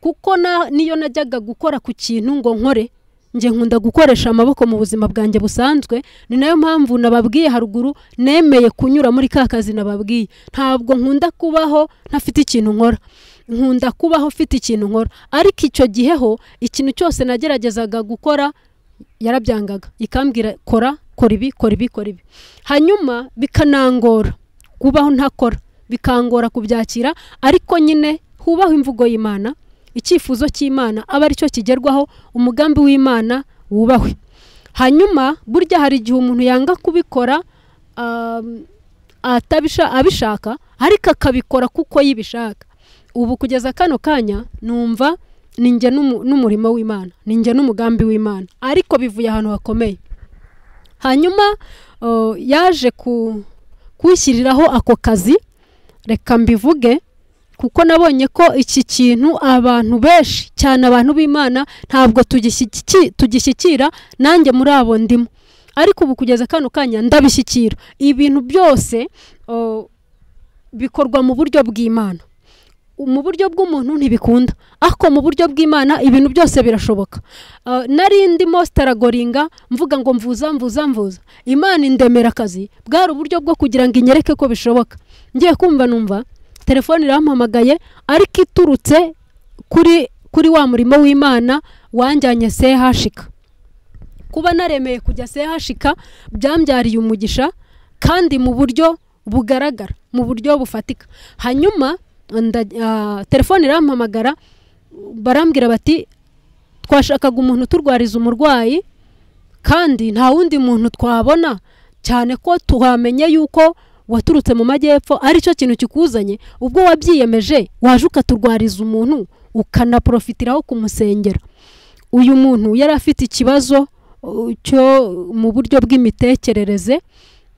kuko na niyo najyaga gukora ku kintu ngo nkore njye nkunda gukoresha amaboko mu buzima bwanjye busanzwe ni nayo mpamvu nababwiye haruguru nemeye kunyura muri ka kazi nababwiye ntabwo nkunda kubaho ntafite ikintu nkora nkunda kubaho mfite ikintu nkora ariko icyo gihe ho ikintu cyose nageragezaga gukora yarabyangaga ikambwira kora kora ibi kora ibi kora ibi hanyuma bikanangora kubaho ntakora bikangora kubyakira ariko nyine hubaho imvugo y'imana icyifuzo cy'imana aba aricyo kigerwaho umugambi w'imana wubahwe hanyuma burya hari igihe umuntu yanga kubikora um, atabisha abishaka ariko akabikora kuko yibishaka ubu kugeza kano kanya numva ninjye n'umu- n'umurimo w'imana ninjye n'umugambi w'imana ariko bivuye ahantu hakomeye hanyuma uh, yaje ku- kunshyiriraho ako kazi reka mbivuge kuko nabonye ko iki kintu abantu benshi cyane abantu b'imana ntabwo tugishyiki- tugishyikira nanjye muri abo ndimo ariko ubu kugeza kano kanya ndabishyikira ibintu byose o, bikorwa mu buryo bw'imana mu buryo bw'umuntu ntibikunda ariko mu buryo bw'imana ibintu byose birashoboka Uh, nari ndimo sitaragoringa mvuga ngo mvuza mvuza mvuza imana indemera akazi bwari uburyo bwo kugira ngo inyereke ko bishoboka ngiye kumva numva telefone irampamagaye ariko iturutse kuri kuri wa murimo w'imana wanjyanye sehashika kuba naremeye kujya sehashika byambyariye umugisha kandi mu buryo bugaragara mu buryo bufatika hanyuma nda- ah, telefone irampamagara barambwira bati twashakaga umuntu uturwariza umurwayi kandi nta wundi muntu twabona cyane ko tuhamenye yuko waturutse mu majyepfo aricyo kintu kikuzanye ubwo wabyiyemeje waje ukaturwariza umuntu ukanaporofitiraho kumusengera uyu muntu yari afite ikibazo uh, cyo mu buryo bw'imitekerereze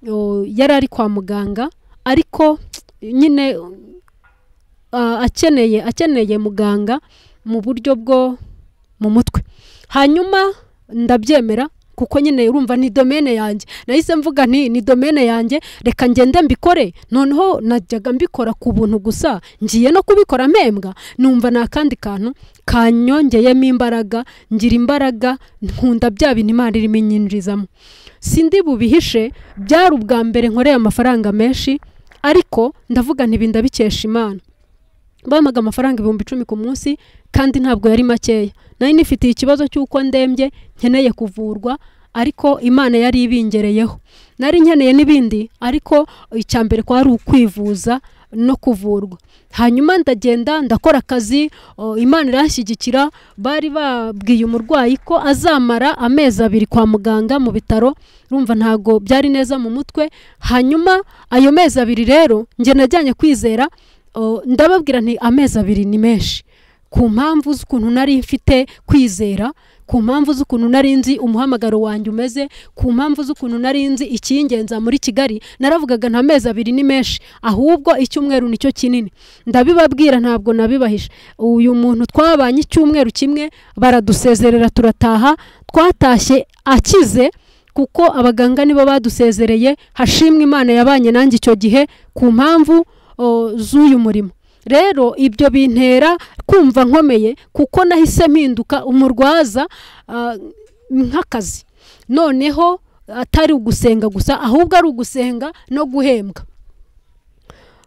uh, yari ari kwa muganga ariko nyine uh, akeneye akeneye muganga mu buryo bwo mu mutwe hanyuma ndabyemera kuko nyine urumva ni domene yanjye nahise mvuga nti ni domene yanjye reka ngende mbikore noneho najyaga mbikora ku buntu gusa ngiye no kubikora mpembwa numva ni akandi kantu kanyongeyemo imbaraga ngira imbaraga nkunda bya bintu imana irimo inyinjizamo sindi bubihishe byari ubwa mbere nkoreye amafaranga menshi ariko ndavuga ntibinda bikesha imana bampaga amafaranga ibihumbi icumi ku munsi kandi ntabwo yari makeya nari nifitiye ikibazo cy'uko ndembye nkeneye kuvurwa ariko imana yari ibingereyeho nari nkeneye n'ibindi ariko icya mbere kwari ukwivuza no kuvurwa hanyuma ndagenda ndakora akazi o, imana iranshyigikira bari babwiye umurwayi ko azamara amezi abiri kwa muganga mu bitaro urumva ntago byari neza mu mutwe hanyuma ayo mezi abiri rero njye najyanye kwizera o, ndababwira nti amezi abiri ni menshi ku mpamvu z'ukuntu nari mfite kwizera ku mpamvu z'ukuntu nari nzi umuhamagaro wanjye umeze ku mpamvu z'ukuntu nari nzi icyingenza muri kigali naravugaga nta mezi abiri ni menshi ahubwo icyumweru nicyo kinini ndabibabwira ntabwo nabibahisha uyu muntu twabanye icyumweru kimwe baradusezerera turataha twatashye akize kuko abaganga nibo badusezereye hashimwe imana yabanye nanjye icyo gihe ku mpamvu o, z'uyu murimo rero ibyo bintera kumva nkomeye kuko nahise mpinduka umurwaza ah, nk'akazi noneho atari ugusenga gusa ahubwo ari ugusenga no guhembwa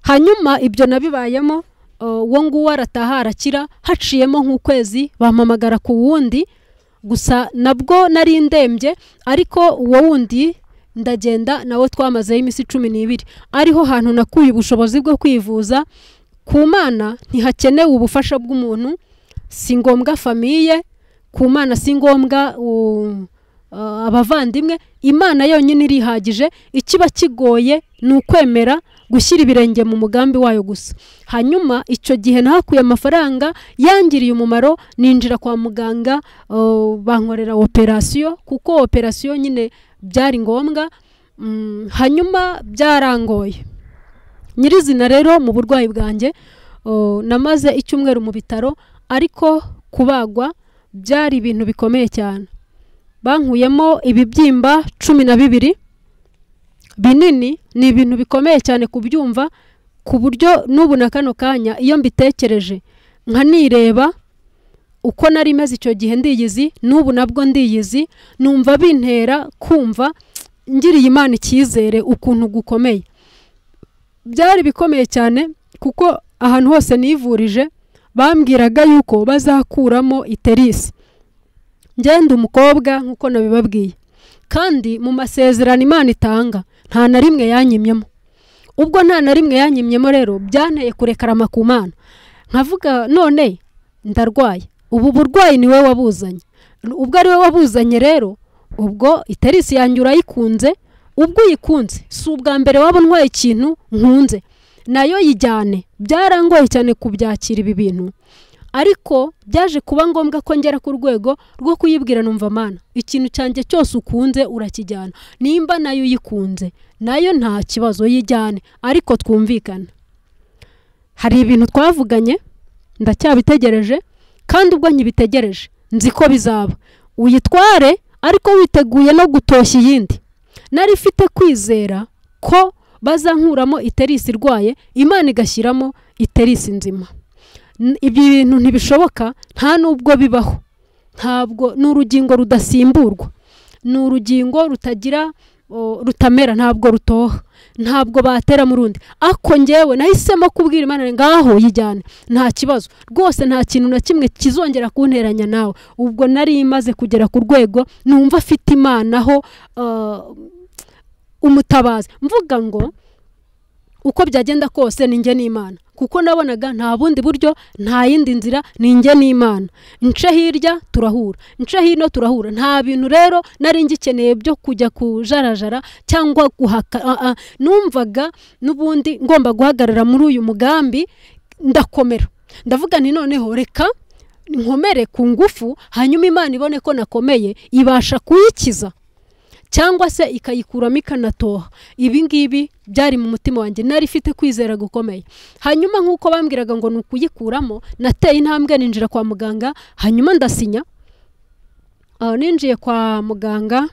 hanyuma ibyo nabibayemo ah, uwo nguwo arataha arakira haciyemo nk'ukwezi bampamagara ku wundi gusa nabwo nari ndembye ariko uwo wundi ndagenda nawe twamazeho iminsi cumi n'ibiri ariho hantu nakuye ubushobozi bwo kwivuza ku mana ntihakenewe ubufasha bw'umuntu si ngombwa famiye ku mana si ngombwa u- a- abavandimwe imana yonyine irihagije ikiba kigoye ni ukwemera gushyira ibirenge mu mugambi wayo gusa hanyuma icyo gihe nahakuye amafaranga yangiriye umumaro ninjira kwa muganga o, bankorera operasiyo kuko operasiyo nyine byari ngombwa Mm, hanyuma byarangoye nyirizina rero mu burwayi bwanjye o, namaze icyumweru mu bitaro ariko kubagwa byari ibintu bikomeye cyane bankuyemo ibibyimba cumi na bibiri binini ni ibintu bikomeye cyane kubyumva ku buryo n'ubu na kano kanya iyo mbitekereje nkanireba uko nari meze icyo gihe ndiyizi n'ubu nabwo ndiyizi numva bintera kumva ngiriye imana icyizere ukuntu gukomeye byari bikomeye cyane kuko ahantu hose nivurije bambwiraga yuko bazakuramo iterisi ngenda umukobwa nk'uko nabibabwiye kandi mu masezerano imana itanga nta na rimwe yanyimyemo ubwo nta na rimwe yanyimyemo rero byanteye kurekarama ku mana nkavuga none ndarwaye ubu burwayi ni we wabuzanye ubwo ari we wabuzanye rero ubwo iterisi yanjye urayikunze ubwo uyikunze si ubwa mbere waba untwaye ikintu nkunze nayo yijyane byarangoye cyane kubyakira ibi bintu ariko byaje kuba ngombwa ko ngera ku rwego rwo kuyibwira numva mana ikintu cyanjye cyose ukunze urakijyana nimba nayo uyikunze nayo nta kibazo yijyane ariko twumvikana hari ibintu twavuganye ndacyabitegereje kandi ubwo nkibitegereje nzi ko bizaba uyitware ariko witeguye no gutoshya iyindi nari ifite kwizera ko bazankuramo iterisi irwaye imana igashyiramo iterisi nzima N- ibyo bintu ntibishoboka nta n'ubwo bibaho ntabwo ni urugingo rudasimburwa ni urugingo rutagira o, rutamera ntabwo rutoha ntabwo batera mu rundi ako njyewe nahisemo kubwira imana nti, ngaho yijyane nta kibazo rwose nta kintu na kimwe kizongera kunteranya nawe ubwo nari imaze kugera ku rwego numva afite imana aho ah, umutabazi mvuga ngo uko byagenda kose ni njye n'imana kuko nabonaga nta bundi buryo nta yindi nzira ni njye n'imana nce hirya turahura nce hino turahura nta bintu rero nari ngikeneye byo kujya kujarajara cyangwa guhaka ah, ah. numvaga n'ubundi ngomba guhagarara muri uyu mugambi ndakomera ndavuga nti noneho reka nkomere ku ngufu hanyuma imana ibone ko nakomeye ibasha kuyikiza cyangwa se ikayikuramo ikanatoha ibi ngibi byari mu mutima wanjye nari ifite kwizera gukomeye hanyuma nk'uko bambwiraga ngo ni ukuyikuramo nateye intambwe ninjira kwa muganga hanyuma ndasinya aho ninjiye kwa muganga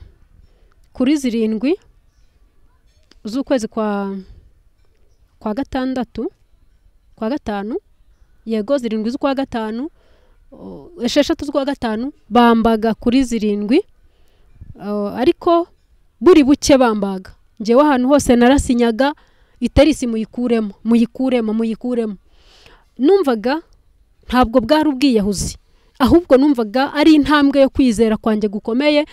kuri zirindwi z'ukwezi kwa kwa gatandatu kwa gatanu yego zirindwi z'ukwa gatanu o, esheshatu z'ukwa gatanu bambaga kuri zirindwi o, ariko buri buke bambaga njyewe ahantu hose narasinyaga iterisi muyikuremo muyikuremo muyikuremo numvaga ntabwo bwari ubwiyahuzi ahubwo numvaga ari intambwe yo kwizera kwanjye gukomeye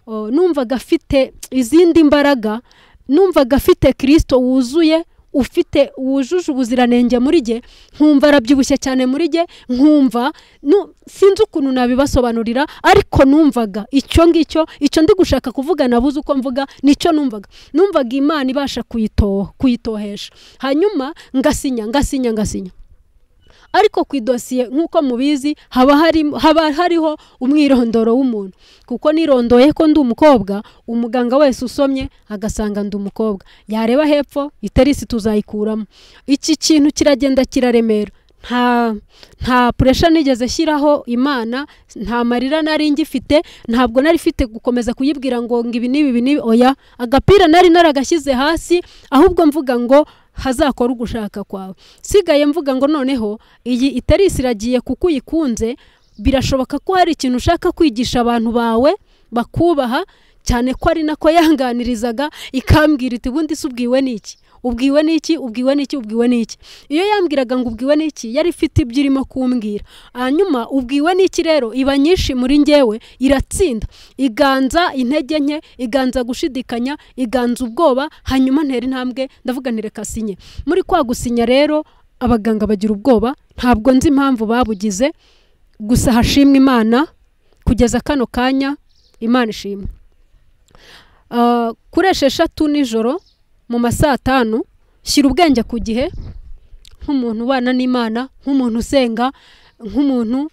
o, numvaga afite izindi mbaraga numvaga afite kirisito wuzuye ufite wujuje ubuziranenge muri jye nkumva arabyibushye cyane muri jye nkumva nu- sinzi ukuntu nabibasobanurira ariko numvaga icyo ngicyo icyo ndi gushaka kuvuga nabuze uko mvuga nicyo numvaga numvaga imana ibasha kuyitoha kuyitohesha hanyuma ngasinya ngasinya ngasinya ariko ku idosiye nk'uko mubizi haba hari haba hariho umwirondoro w'umuntu kuko nirondoye ko ndi umukobwa umuganga wese usomye agasanga ndi umukobwa yareba hepfo iterisi tuzayikuramo iki kintu kiragenda kiraremera nta nta puresha nigeze shyiraho imana nta marira nari ngifite ntabwo nari ifite gukomeza kuyibwira ngo ngo ibi n'ibi ibi n'ibi oya agapira nari naragashyize hasi ahubwo mvuga ngo hazakora ugushaka kwawe sigaye mvuga ngo noneho iyi iterisi iragiye kuko uyikunze birashoboka ko hari ikintu ushaka kwigisha abantu bawe bakubaha cyane ko ari nako yanganirizaga ikambwira iti ubundi se ubwiwe n'iki ubwiwe n'iki ubwiwe n'iki ubwiwe n'iki iyo yambwiraga ngo ubwiwe n'iki yari ifite ibyo irimo kumbwira hanyuma ubwiwe n'iki rero iba nyinshi muri njyewe iratsinda iganza intege nke iganza gushidikanya iganza ubwoba hanyuma ntera intambwe ndavuga ntireka sinye muri kwa gusinya rero abaganga bagira ubwoba ntabwo nzi impamvu babugize gusa hashimwe imana kugeza kano kanya imana ishimwe Ah, kuri esheshatu nijoro mu ma saa tanu shyira ubwenge ku gihe nk'umuntu ubana n'imana nk'umuntu usenga nk'umuntu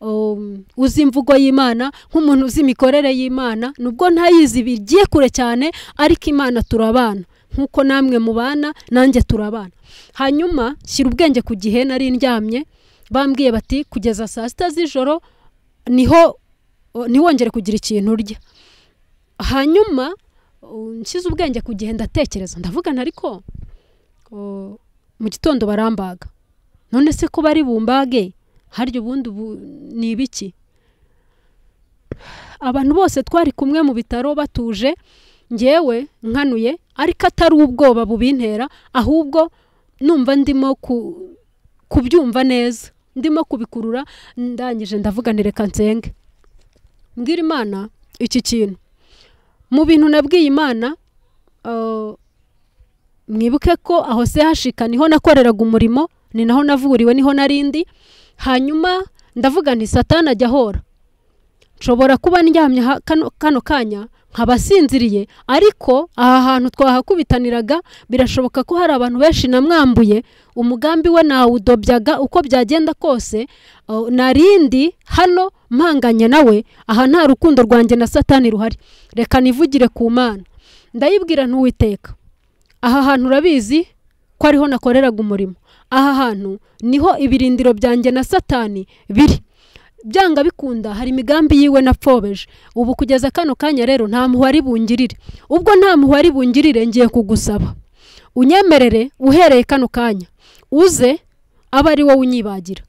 um, uzi imvugo y'imana nk'umuntu uzi imikorere y'imana nubwo ntayizi bigiye kure cyane ariko imana turabana nk'uko namwe mubana nanjye turabana hanyuma shyira ubwenge ku gihe nari ndyamye bambwiye bati kugeza saa sita z'ijoro niho ntiwongere kugira ikintu urya hanyuma uh, nshyize ubwenge ku gihe ndatekereza ndavugana ariko uh, mu gitondo barambaga none se ko bari bumbage harya ubundi ubu ni ibiki abantu bose twari kumwe mu bitaro batuje ngewe nkanuye ariko atari ubwoba bubintera ahubwo numva ndimo ku kubyumva neza ndimo kubikurura ndangije ndavuganire reka nsenge mbwira imana iki kintu mu bintu nabwiye imana uh, mwibuke ko aho sehashika niho nakoreraga umurimo ni naho navuriwe niho narindi hanyuma ndavuga nti satani ajya ahora nshobora kuba ndyamye ha- kano, kano kanya nkaba sinziriye ariko aha hantu twahakubitaniraga birashoboka ko hari abantu benshi namwambuye umugambi we nawudobyaga uko byagenda kose uh, narindi hano mpanganye nawe aha nta rukundo rwanjye na satani ruhari reka nivugire ku mana ndayibwira ntuwiteka aha hantu urabizi ko ariho nakoreraga umurimo aha hantu niho ibirindiro byanjye na satani biri byanga bikunda hari imigambi yiwe napfobeje ubu kugeza kano kanya rero nta muhari bungirire ubwo nta muhari bungirire ngiye kugusaba unyemerere uhereye kano kanya uze abe ari wowe unyibagira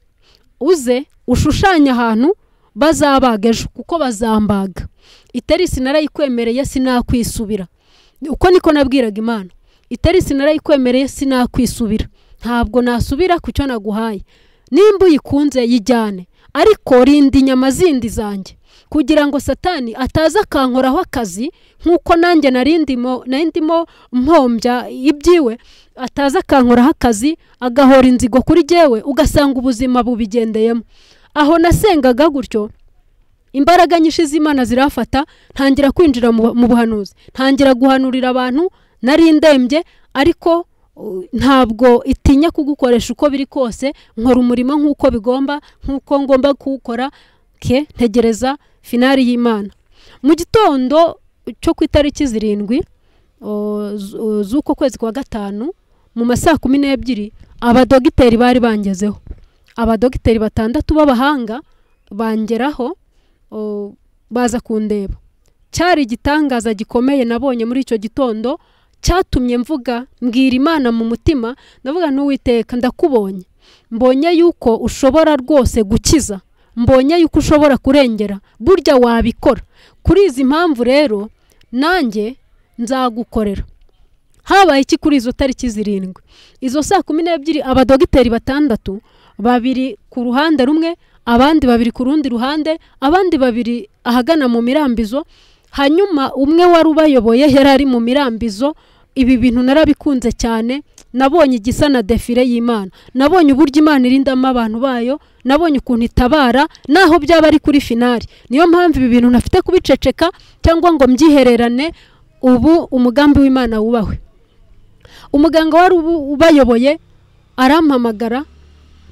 uze ushushanye ahantu bazabaga ejo kuko bazambaga iterisi narayikwemereye sinakwisubira uko niko nabwiraga imana iterisi narayikwemereye sinakwisubira ntabwo nasubira ku cyo naguhaye nimba uyikunze yijyane ariko rinda inyama zindi zanjye kugira ngo satani ataza akankoraho akazi nk'uko nanjye narindimo narindimo mpombya ibyiwe ataza akankoraho akazi agahora inzigo kuri jyewe ugasanga ubuzima bubigendeyemo aho nasengaga gutyo imbaraga nyinshi z'imana zirafata ntangira kwinjira mu mu buhanuzi ntangira guhanurira abantu nari ndembye ariko uh, ntabwo itinya kugukoresha uko biri kose nkora umurimo nk'uko bigomba nk'uko ngomba kuwukora ke ntegereza finari y'imana mu gitondo cyo ku itariki zirindwi o, zu- z'uko kwezi kwa gatanu mu ma saa kumi n'ebyiri abadogiteri bari bangezeho abadogiteri batandatu b'abahanga bangeraho o, baza kundeba cyari igitangaza gikomeye nabonye muri icyo gitondo cyatumye mvuga mbwira imana mu mutima ndavuga n'uwiteka ndakubonye mbonye yuko ushobora rwose gukiza mbonye yuko ushobora kurengera burya wabikora kuri izi mpamvu rero nanjye nzagukorera habaye iki kuri izo tariki zirindwi izo saa kumi n'ebyiri abadogiteri batandatu babiri ku ruhande rumwe abandi babiri ku rundi ruhande abandi babiri ahagana mu mirambizo hanyuma umwe wari ubayoboye yari ari mu mirambizo ibi bintu narabikunze cyane nabonye igisa na defile y'imana nabonye uburyo imana irindamo abantu bayo nabonye ukuntu itabara naho byaba ari kuri finari niyo mpamvu ibi bintu ntafite kubiceceka cyangwa ngo mbyihererane ubu umugambi w'imana wubahwe umuganga wari ubu- ubayoboye arampamagara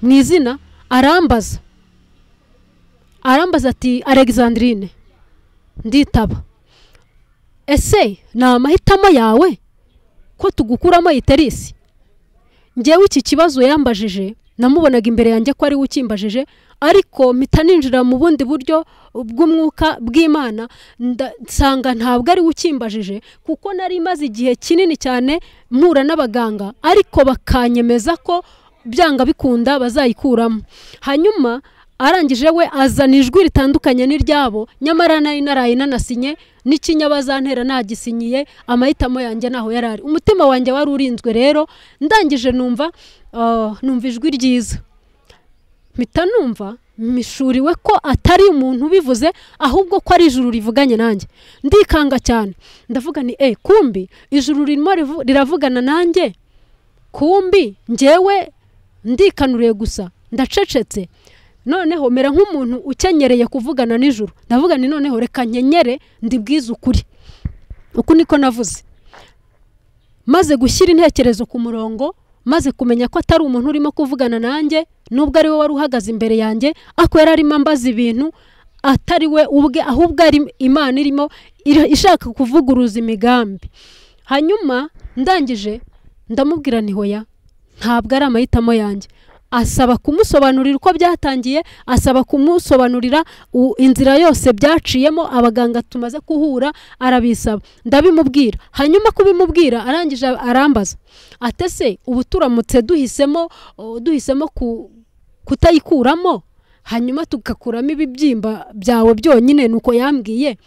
mu izina arambaza arambaza ati alexandrine nditaba ese ni amahitamo yawe ko tugukuramo iterisi ngewe iki kibazo yambajije namubonaga imbere yanjye ko ari we ukimbajije ariko mpita ninjira mu bundi buryo bw'umwuka bw'imana nda- nsanga ntabwo ari we ukimbajije kuko nari imaze igihe kinini cyane mpura n'abaganga ariko bakanyemeza ko byanga bikunda bazayikuramo hanyuma arangije we azana ijwi ritandukanye n'iryabo nyamara nari naraye nanasinye n'ikinyabazantera nagisinyiye amahitamo yanjye ntaho yari ari umutima wanjye wari urinzwe rero ndangije numva ah, numva ijwi ryiza mpita numva mishuriwe ko atari umuntu ubivuze ahubwo ko ari ijuru rivuganye nanjye ndikanga cyane ndavuga ni e kumbi ijuru ririmo rivu- riravugana nanjye kumbi ngewe ndikanuriye gusa ndacecetse noneho mera nk'umuntu ukenyereye kuvugana nijoro ndavuga ni noneho reka nkenyere ndibwize ukuri uku niko navuze maze gushyira intekerezo ku murongo maze kumenya ko atari umuntu urimo kuvugana nanjye nubwo ari we wari uhagaze imbere yanjye ariko yari arimo ambaza ibintu atari we ubwe ahubwo ari imana irimo iri- ishaka kuvuguruza imigambi hanyuma ndangije ndamubwira ni hoya ntabwo ari amahitamo yanjye asaba kumusobanurira uko byatangiye asaba kumusobanurira u- inzira yose byaciyemo abaganga tumaze kuhura arabisaba ndabimubwira hanyuma kubimubwira arangije arambaza atese ubu turamutse duhisemo o, duhisemo ku- kutayikuramo hanyuma tugakuramo ibibyimba byawe byonyine nuko yambwiye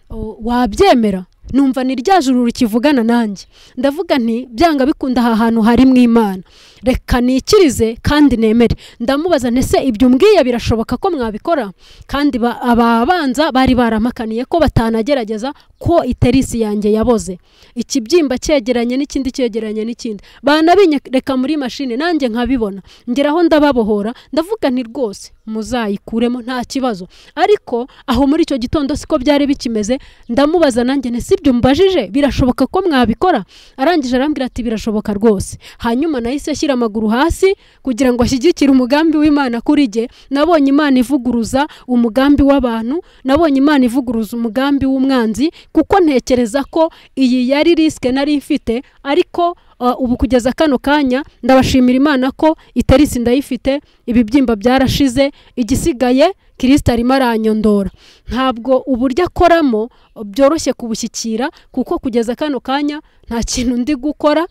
o, wabyemera numva ni rya juru rikivugana nanjye ndavuga nti byanga bikunda aha hantu hari mu imana reka nikirize kandi nemere ndamubaza ntese ibyo umbwiye birashoboka ko mwabikora kandi ba- ababanza bari barampakaniye ko batanagerageza ko iterisi yanjye yaboze ikibyimba cyegeranye n'ikindi cyegeranye n'ikindi banabinyereka muri mashini nanjye nkabibona ngeraho ndababohora ndavuga nti rwose muzayikuremo nta kibazo ariko aho muri icyo gitondo siko byari bikimeze ndamubaza nanjye nti sibyo mbajije birashoboka ko mwabikora arangije arambwira ati birashoboka rwose hanyuma nahise ashyira amaguru hasi kugira ngo ashyigikire umugambi w'imana kuri jye nabonye imana ivuguruza umugambi w'abantu nabonye imana ivuguruza umugambi w'umwanzi kuko ntekereza ko iyi yari risike nari mfite ariko uh, ubu kugeza kano kanya ndabashimira imana ko iterisi ndayifite ibibyimba byarashize igisigaye kirisita arimo aranyondora ntabwo uburyo akoramo uh, byoroshye kubushyikira kuko kugeza kano kanya nta kintu ndi gukora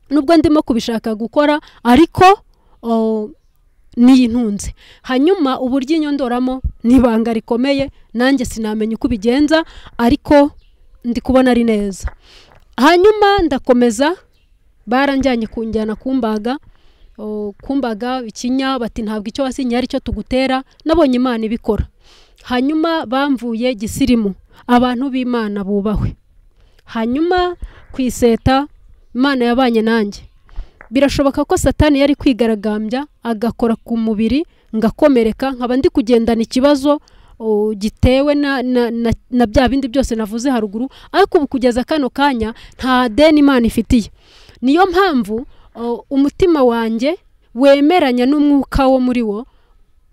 nubwo ndimo kubishaka gukora ariko o, niyintunze hanyuma uburyo inyondoramo ni ibanga rikomeye nanjye sinamenya uko ubigenza ariko ndi kubona ari neza hanyuma ndakomeza baranjyanye kunjyana kumbaga o, kumbaga ikinya bati ntabwo icyo wasinye ari cyo tugutera nabonye imana ibikora hanyuma bamvuye gisirimu abantu b'imana bubahwe hanyuma ku iseta imana yabanye nanjye birashoboka ko satani yari kwigaragambya agakora ku mubiri ngakomereka nkaba ndi kugendana ikibazo o, gitewe na, na, na, na bya bindi byose navuze haruguru ariko ubu kugeza kano kanya nta deni imana ifitiye niyo mpamvu o, umutima wanjye wemeranya n'umwuka wo muri wo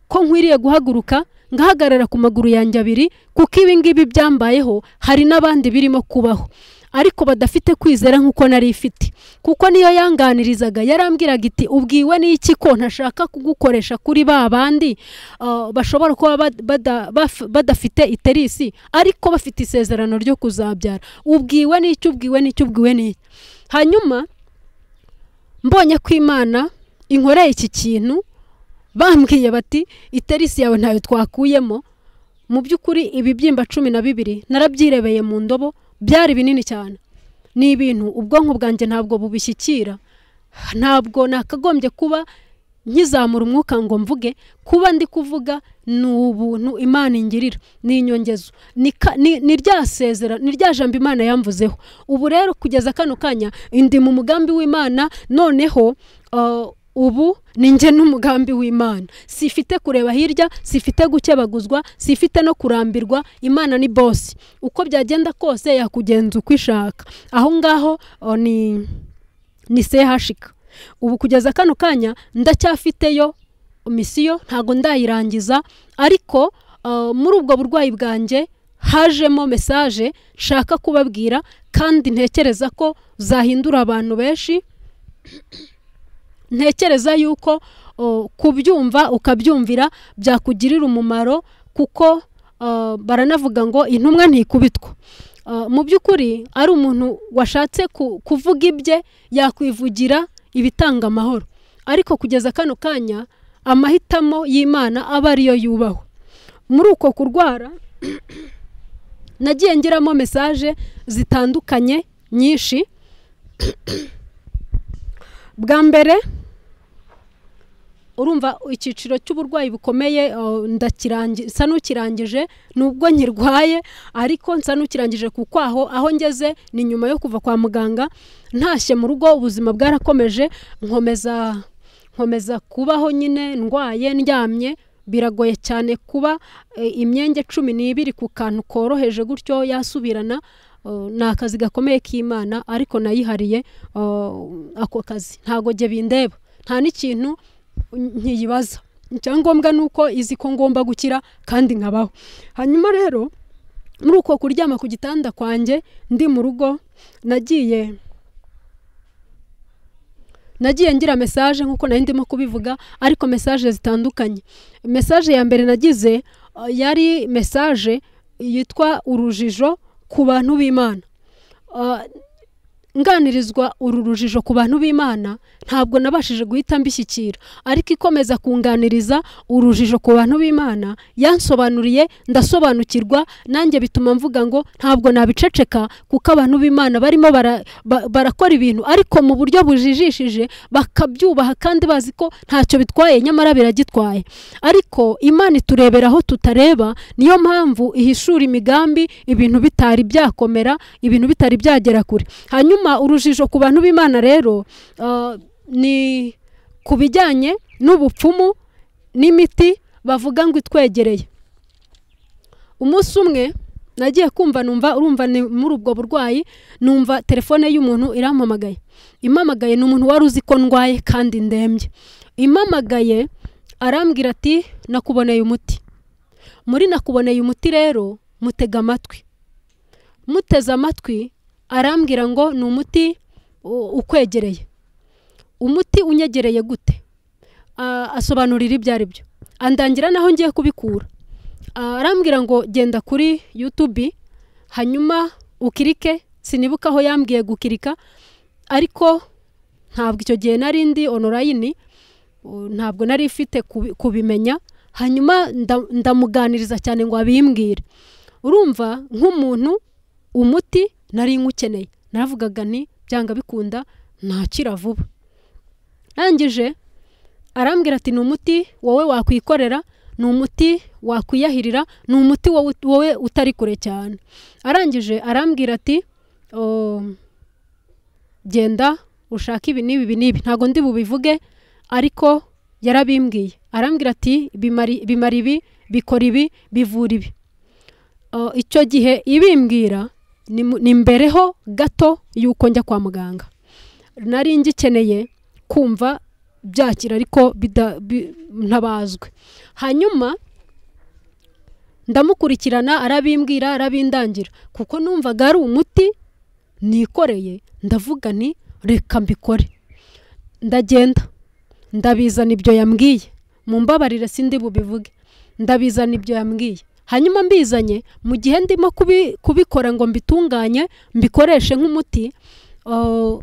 ko nkwiriye guhaguruka ngahagarara ku maguru yanjye abiri kuko ibi ngibi byambayeho hari n'abandi birimo kubaho ariko badafite kwizera nk'uko nari ifite kuko niyo yanganirizaga yarambwiraga iti ubwiwe n'iki ko ntashaka kugukoresha kuri ba bandi ah, bashobora kuba bad- bada- baf- badafite iterisi ariko bafite isezerano ryo kuzabyara ubwiwe n'iki ubwiwe n'iki ubwiwe n'iki hanyuma mbonye ko imana inkoreye iki kintu bambwiye bati iterisi yawe ntayo twakuyemo mu by'ukuri ibibyimba cumi na bibiri narabyirebeye mu ndobo byari binini cyane ni ibintu ubwonko bwanjye ntabwo bubishyikira ntabwo nakagombye kuba nkizamura umwuka ngo mvuge kuba ndi kuvuga ni ubuntu imana ingirira ni inyongezo ni ka- ni ni rya sezera ni rya jambo imana yamvuzeho ubu rero kugeza kano kanya ndi mu mugambi w'imana noneho uh, ubu ni njye n'umugambi w'imana sifite kureba hirya sifite gukebaguzwa sifite no kurambirwa imana ni bosi uko byagenda kose yakugenza uko ishaka aho ngaho uh, ni ni sehashika ubu kugeza kano kanya ndacyafiteyo misiyo ntago ndayirangiza ariko uh, muri ubwo burwayi bwanjye hajemo mesaje nshaka kubabwira kandi ntekereza ko zahindura abantu benshi ntekereza yuko uh, kubyumva ukabyumvira byakugirira umumaro kuko uh, baranavuga ngo intumwa ntikubitwa Uh, mu by'ukuri ari umuntu washatse ku- kuvuga ibye yakwivugira ibitanga amahoro ariko kugeza kano kanya amahitamo y'imana aba ariyo yubahwa muri uko kurwara nagiye ngiramo mesaje zitandukanye nyinshi bwa mbere urumva icyiciro cy'uburwayi bukomeye uh, ndakirangi- nsa n'ukirangije nubwo nkirwaye ariko nsa n'ukirangije kuko aho aho ngeze ni nyuma yo kuva kwa muganga ntashye mu rugo ubuzima bwarakomeje nkomeza nkomeza kubaho nyine ndwaye ndyamye biragoye cyane kuba e, imyenge cumi n'ibiri ku kantu koroheje gutyo yasubirana Uh, ni akazi gakomeye k'imana ariko nayihariye uh, ako kazi ntago jye bindeba nta n'ikintu nkiyibaza icyangombwa ni uko izi ko ngomba gukira kandi nkabaho hanyuma rero muri uko kuryama ku gitanda kwanjye ndi mu rugo nagiye nagiye ngira mesaje nk'uko nari ndimo kubivuga ariko mesaje zitandukanye mesaje ya mbere nagize uh, yari mesaje yitwa urujijo ku bantu b'imana Uh, nganirizwa uru rujijo ku bantu b'imana ntabwo nabashije guhita mbishyikira ariko ikomeza kunganiriza urujijo ku bantu b'imana yansobanuriye ndasobanukirwa nanjye bituma mvuga ngo ntabwo nabiceceka kuko abantu b'imana barimo bara- ba- barakora ibintu ariko mu buryo bujijishije bakabyubaha kandi bazi ko ntacyo bitwaye nyamara biragitwaye ariko imana iturebera aho tutareba niyo mpamvu ihishura imigambi ibintu bitari byakomera ibintu bitari byagera kure hanyuma urujijo ku bantu b'imana rero ah, ni ku bijyanye n'ubupfumu n'imiti bavuga ngo itwegereye umunsi umwe nagiye kumva numva urumva ni muri ubwo burwayi numva telefone y'umuntu irampamagaye impamagaye ni umuntu wari uzi ko ndwaye kandi ndembye impamagaye arambwira ati nakuboneye umuti muri nakuboneye umuti rero mutega amatwi muteze amatwi arambwira ngo ni umuti u- ukwegereye umuti unyegereye gute Ah, asobanurira ibyo ari byo andangira naho ngiye kubikura Ah, arambwira ngo genda kuri yutubi hanyuma ukirike sinibuka aho yambwiye gukirika ariko ntabwo icyo gihe nari ndi onorayini Uh, ntabwo nari ifite kubi- kubimenya hanyuma nda- ndamuganiriza cyane ngo abimbwire urumva nk'umuntu umuti nari nywukeneye naravugaga nti byanga bikunda ntakira vuba rangije arambwira ati ni umuti wowe wakwikorera ni umuti wakwiyahirira ni umuti wowe ut- wowe utari kure cyane arangije arambwira ati "Um, genda ushake ibi n'ibi ibi n'ibi ntabwo ndi bubivuge ariko yarabimbwiye arambwira ati "Bimari- bimara ibi bikora ibi bivura ibi Uh, icyo gihe ibimbwira ni mu- ni mbereho gato y'uko njya kwa muganga nari ngikeneye kumva byakira ariko bida- bi- ntabazwe hanyuma ndamukurikirana arabimbwira arabindangira kuko numvaga ari umuti nikoreye ndavuga nti reka mbikore ndagenda ndabizana ibyo yambwiye mu mbabarire sindi bubivuge ndabizana ibyo yambwiye hanyuma mbizanye mu gihe ndimo kubi- kubikora ngo mbitunganye mbikoreshe nk'umuti ah,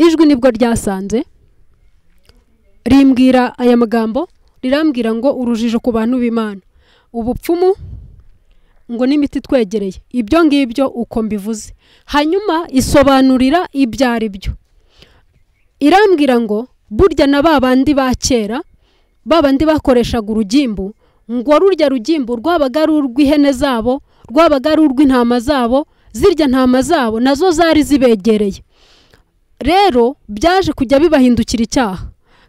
ijwi nibwo ryasanze rimbwira aya magambo rirambwira ngo urujijo ku bantu b'imana ubupfumu ngo n'imiti itwegereye ibyo ngibyo uko mbivuze hanyuma isobanurira ibyo ari byo irambwira ngo burya na ba bandi ba kera ba bandi bakoreshaga urugimbu ngo rurya rugimbu rwabaga ari urw'ihene zabo rwabaga ari urw'intama zabo zirya ntama zabo nazo zari zibegereye rero byaje kujya bibahindukira icyaha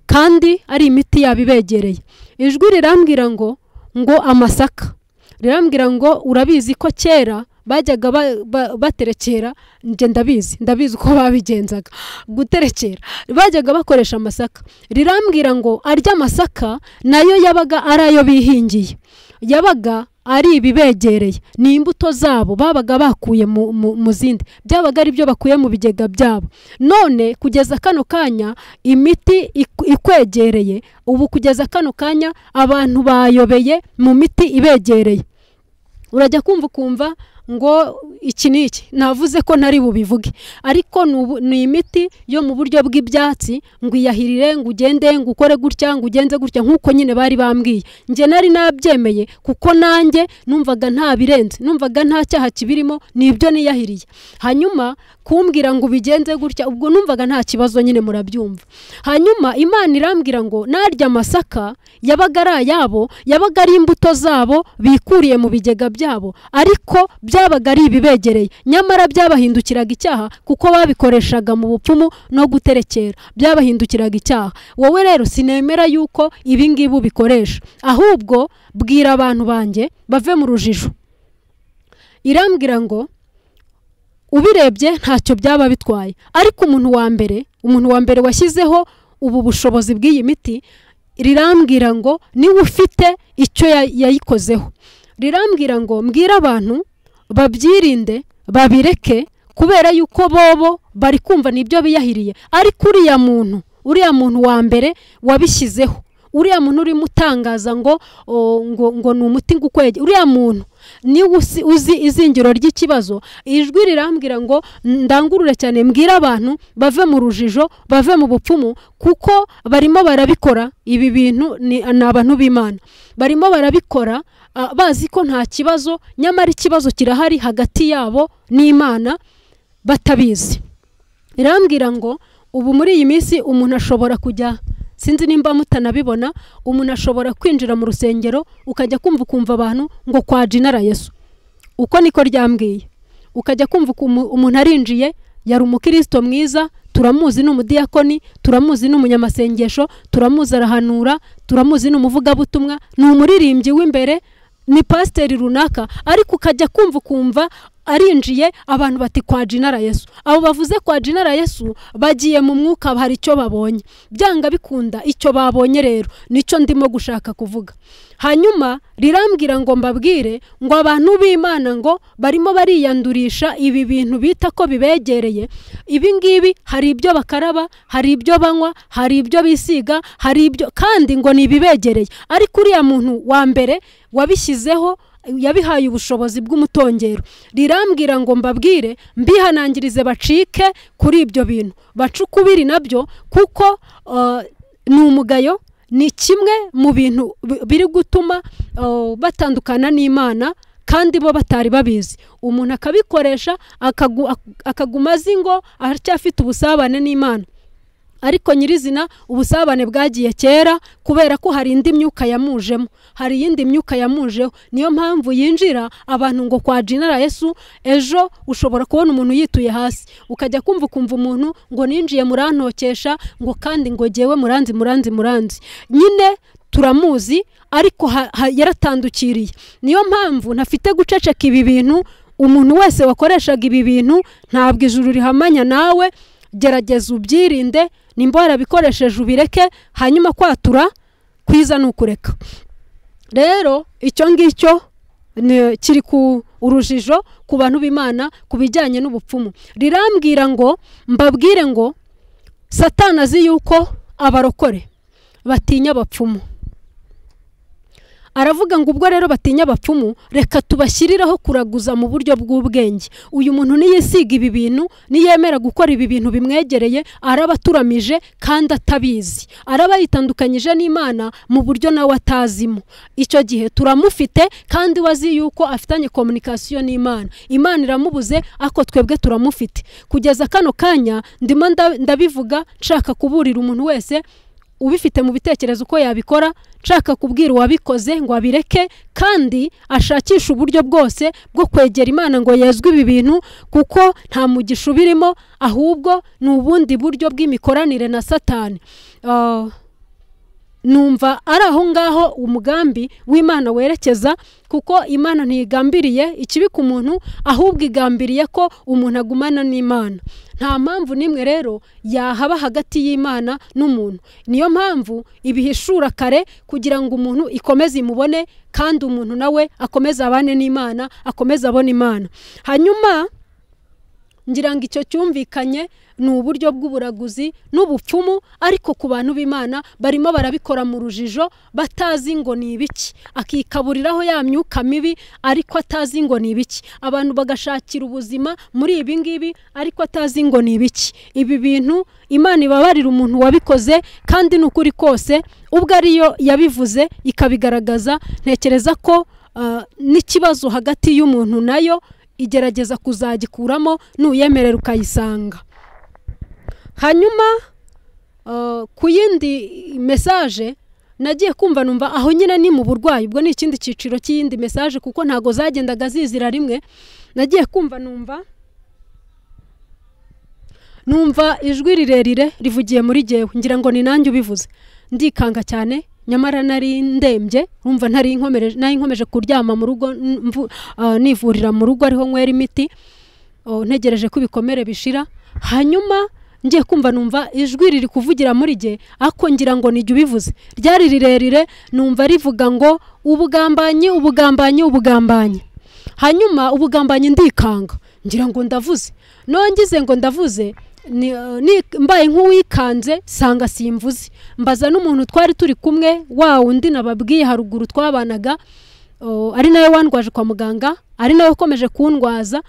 kandi ari imiti yabo ibegereye ijwi rirambwira ngo ngo amasaka rirambwira ngo urabizi ko kera bajyaga ba- ba- baterekera njye ndabizi ndabizi uko babigenzaga guterekera bajyaga bakoresha amasaka rirambwira ngo arya amasaka nayo yabaga ari ayo bihingiye yabaga ari ibibegereye ni imbuto zabo babaga bakuye mu, mu, mu zindi byabaga ari byo bakuye mu bigega byabo none kugeza kano kanya imiti ik- ikwegereye ubu kugeza kano kanya abantu bayobeye mu miti ibegereye urajya kumva ukumva ngo iki ni iki navuze ko ntari bubivuge ariko ni ubu- ni imiti yo mu buryo bw'ibyatsi ngo iyahirire ngo ugende ngo ukore gutya ngo ugenze gutya nk'uko nyine bari bambwiye njye nari nabyemeye kuko nanjye numvaga nta birenze numvaga nta cyaha kibirimo ni ibyo niyahiriye hanyuma kumbwira ngo ubigenze gutya ubwo numvaga nta kibazo nyine murabyumva hanyuma imana irambwira ngo narya amasaka yabaga ari ayabo yabaga ari imbuto zabo bikuriye mu bigega byabo ariko byabaga ari ibibegereye nyamara byabahindukiraga icyaha kuko babikoreshaga mu bupfumu no guterekera byabahindukiraga icyaha wowe rero sinemera yuko ibi ngibi ubikoresha ahubwo bwira abantu banjye bave mu rujijo irambwira ngo ubirebye ntacyo byaba bitwaye ariko umuntu wa mbere umuntu wa mbere washyizeho ubu bushobozi bw'iyi miti rirambwira ngo niwe ufite icyo ya- yayikozeho rirambwira ngo mbwire abantu babyirinde babireke kubera yuko bobo bari kumva nibyo biyahiriye ariko uriya muntu uriya muntu wa mbere wabishyizeho uriya muntu urimo utangaza ngo o, ngo ngo ni umuti ngo ukwege uriya muntu niba usi- uzi izingiro ry'ikibazo ijwi rirambwira ngo ndangurure cyane mbwire abantu bave mu rujijo bave mu bupfumu kuko barimo barabikora ibi bintu ni ni abantu b'imana barimo barabikora ah, bazi ko nta kibazo nyamara ikibazo kirahari hagati yabo n'imana batabizi irambwira ngo ubu muri iyi minsi umuntu ashobora kujya sinzi nimba mutanabibona umuntu ashobora kwinjira mu rusengero ukajya kumva ukumva abantu ngo kwa jinara yesu uko niko ryambwiye ukajya kumva ukuntu umuntu arinjiye yari umukristo mwiza turamuzi ni umudiyakoni turamuzi ni umunyamasengesho turamuzi arahanura turamuzi ni umuvugabutumwa ni umuririmbyi w'imbere ni pasiteri runaka ariko ukajya kumva ukumva arinjiye abantu bati kwa jinara yesu abo bavuze kwa jinara yesu bagiye mu mwuka hari icyo babonye byanga bikunda icyo babonye rero nicyo ndimo gushaka kuvuga hanyuma rirambwira ngo mbabwire ngo abantu b'imana ngo barimo bariyandurisha ibi bintu bita ko bibegereye ibi ngibi hari ibyo bakaraba hari ibyo banywa hari ibyo bisiga hari ibyo kandi ngo ni ibibegereye ariko uriya muntu wa mbere wabishyizeho yabihaye ubushobozi bw'umutongero rirambwira ngo mbabwire mbihanangirize bacike kuri ibyo bintu bace ukubiri nabyo kuko uh, ni umugayo ni kimwe mu bintu bi- biri gutuma uh, batandukana n'imana kandi bo batari babizi umuntu akabikoresha akagu- ak- akaguma azi ngo aracyafite ubusabane n'imana ariko nyirizina ubusabane bwagiye kera kubera ko hari indi myuka yamujemo hari iyindi myuka yamujeho niyo mpamvu yinjira abantu ngo kwa jinara yesu ejo ushobora kubona umuntu yituye hasi ukajya kumva ukumva umuntu ngo ninjiye murantokesha ngo kandi ngo jyewe muranzi muranzi muranzi nyine turamuzi ariko ha- ha- yaratandukiriye niyo mpamvu ntafite guceceka ibi bintu umuntu wese wakoreshaga ibi bintu ntabwo ijuru rihamanya nawe gerageza ubyirinde nimba warabikoresheje ubireke hanyuma kwatura kwiza ni ukureka rero icyo ngicyo ni- kiri ku urujijo ku bantu b'imana ku bijyanye n'ubupfumu rirambwira ngo mbabwire ngo satana azi yuko abarokore batinya abapfumu aravuga ngo ubwo rero batinya abapfumu reka tubashyiriraho kuraguza mu buryo bw'ubwenge uyu muntu niyisiga ibi bintu niyemera gukora ibi bintu bimwegereye araba aturamije kandi atabizi araba yitandukanyije n'imana mu buryo nawe atazimo icyo gihe turamufite kandi we azi yuko afitanye komunikasiyo n'imana imana iramubuze ako twebwe turamufite kugeza kano kanya ndimo nda- ndabivuga nshaka kuburira umuntu wese ubifite mu bitekerezo uko yabikora nshaka kubwira uwabikoze ngo abireke kandi ashakishe uburyo bwose bwo kwegera imana ngo yezwe ibi bintu kuko nta mugisha ubirimo ahubwo ni ubundi buryo bw'imikoranire na satani Ah, numva ari aho ngaho umugambi w'imana werekeza kuko imana ntigambiriye ikibi ku muntu ahubwo igambiriye ko umuntu agumana n'imana nta mpamvu n'imwe rero yahaba hagati y'imana n'umuntu niyo mpamvu ibihishura kare kugira ngo umuntu ikomeze imubone kandi umuntu nawe akomeze abane n'imana akomeze abone imana hanyuma ngira ngo icyo cyumvikanye ni uburyo bw'uburaguzi n'ubupfumu ariko ku bantu b'imana barimo barabikora mu rujijo batazi ngo ni ibiki akikaburiraho ya myuka mibi ariko atazi ngo ni ibiki abantu bagashakira ubuzima muri ibi ngibi ariko atazi ngo ni ibiki ibi bintu imana ibabarira umuntu wabikoze kandi ni ukuri kose ubwo ariyo yabivuze ikabigaragaza ntekereza ko ah, n'ikibazo hagati y'umuntu nayo igerageza kuzagikuramo nuyemerera ukayisanga hanyuma eh, ku yindi mesaje nagiye kumva numva aho nyine ni mu burwayi ubwo ni ikindi cyiciro cy'iyindi mesaje kuko ntago zagendaga zizira rimwe nagiye kumva numva numva ijwi rirerire rivugiye muri jyewe ngira ngo ni nanjye ubivuze ndikanga cyane nyamara nari ndembye rumva ntari inkomereje nari inkomeje kuryama mu rugo mvu- ah, nivurira mu rugo ariho nywera imiti oh, ntegereje ko ibikomere bishira hanyuma ngiye kumva numva ijwi riri kuvugira muri jye ako ngira ngo nijye ubivuze ryari rirerire numva rivuga ngo ubugambanyi ubugambanyi ubugambanyi hanyuma ubugambanyi ndikanga ngira ngo ndavuze nongize ngo ndavuze ni- ni- mbaye nk'uwikanze sanga simvuze mbaza n'umuntu twari turi kumwe wa wundi nababwiye haruguru twabanaga o, ari nawe wandwaje kwa muganga ari nawe ukomeje kundwaza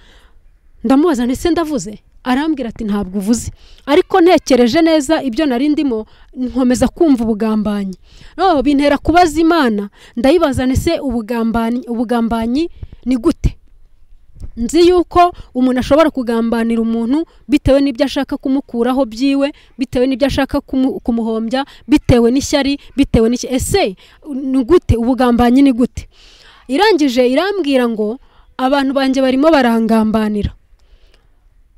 ndamubaza ndetse ndavuze arambwira ati ntabwo uvuze ariko ntekereje neza ibyo nari ndimo nkomeza kumva ubugambanyi no bintera kubaza imana ndayibaza ndetse ubugambanyi ubugambanyi ni gute nzi yuko umuntu ashobora kugambanira umuntu bitewe n'ibyo ashaka kumukuraho byiwe bitewe n'ibyo ashaka kumu- kumuhombya bitewe n'ishyari bitewe n'iki ese ni gute ubugambanyi ni gute irangije irambwira ngo abantu banjye barimo barangambanira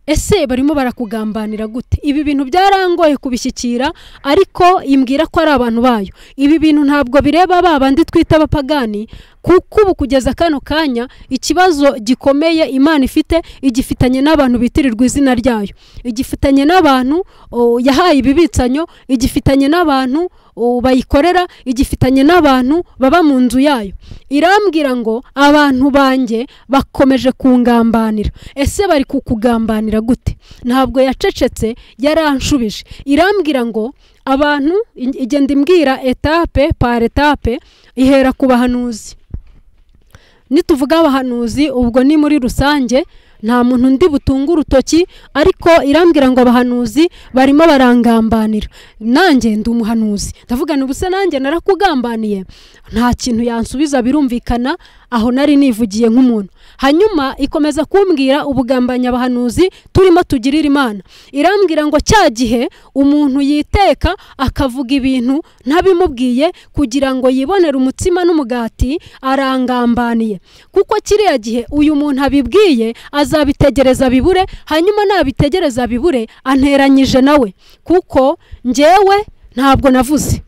ese barimo barakugambanira gute ibi bintu byarangoye kubishyikira ariko imbwira ko ari abantu bayo ibi bintu ntabwo bireba ba bandi twita abapagani kuko ubu kugeza kano kanya ikibazo gikomeye imana ifite igifitanye n'abantu bitirirwa izina ryayo igifitanye n'abantu o, yahaye ibibitsanyo igifitanye n'abantu o, bayikorera igifitanye n'abantu baba mu nzu yayo irambwira ngo abantu banjye bakomeje kungambanira ese bari kukugambanira gute ntabwo yacecetse yaranshubije irambwira ngo abantu ig- igenda imbwira etape par etape ihera ku bahanuzi nituvuga abahanuzi ubwo ni muri rusange nta muntu undi butunga urutoki ariko irambwira ngo abahanuzi barimo barangambanira nanjye ndi umuhanuzi ndavuga nti ubuse nanjye narakugambaniye nta kintu yansubiza birumvikana aho nari nivugiye nk'umuntu hanyuma ikomeza kumbwira ubugambanyi abahanuzi turimo tugirira imana irambwira ngo cya gihe umuntu yiteka akavuga ibintu ntabimubwiye kugira ngo yibonere umutsima n'umugati arangambaniye kuko kiriya gihe uyu muntu abibwiye azabitegereza bibure hanyuma nabitegereza bibure anteranyije nawe kuko njyewe ntabwo navuze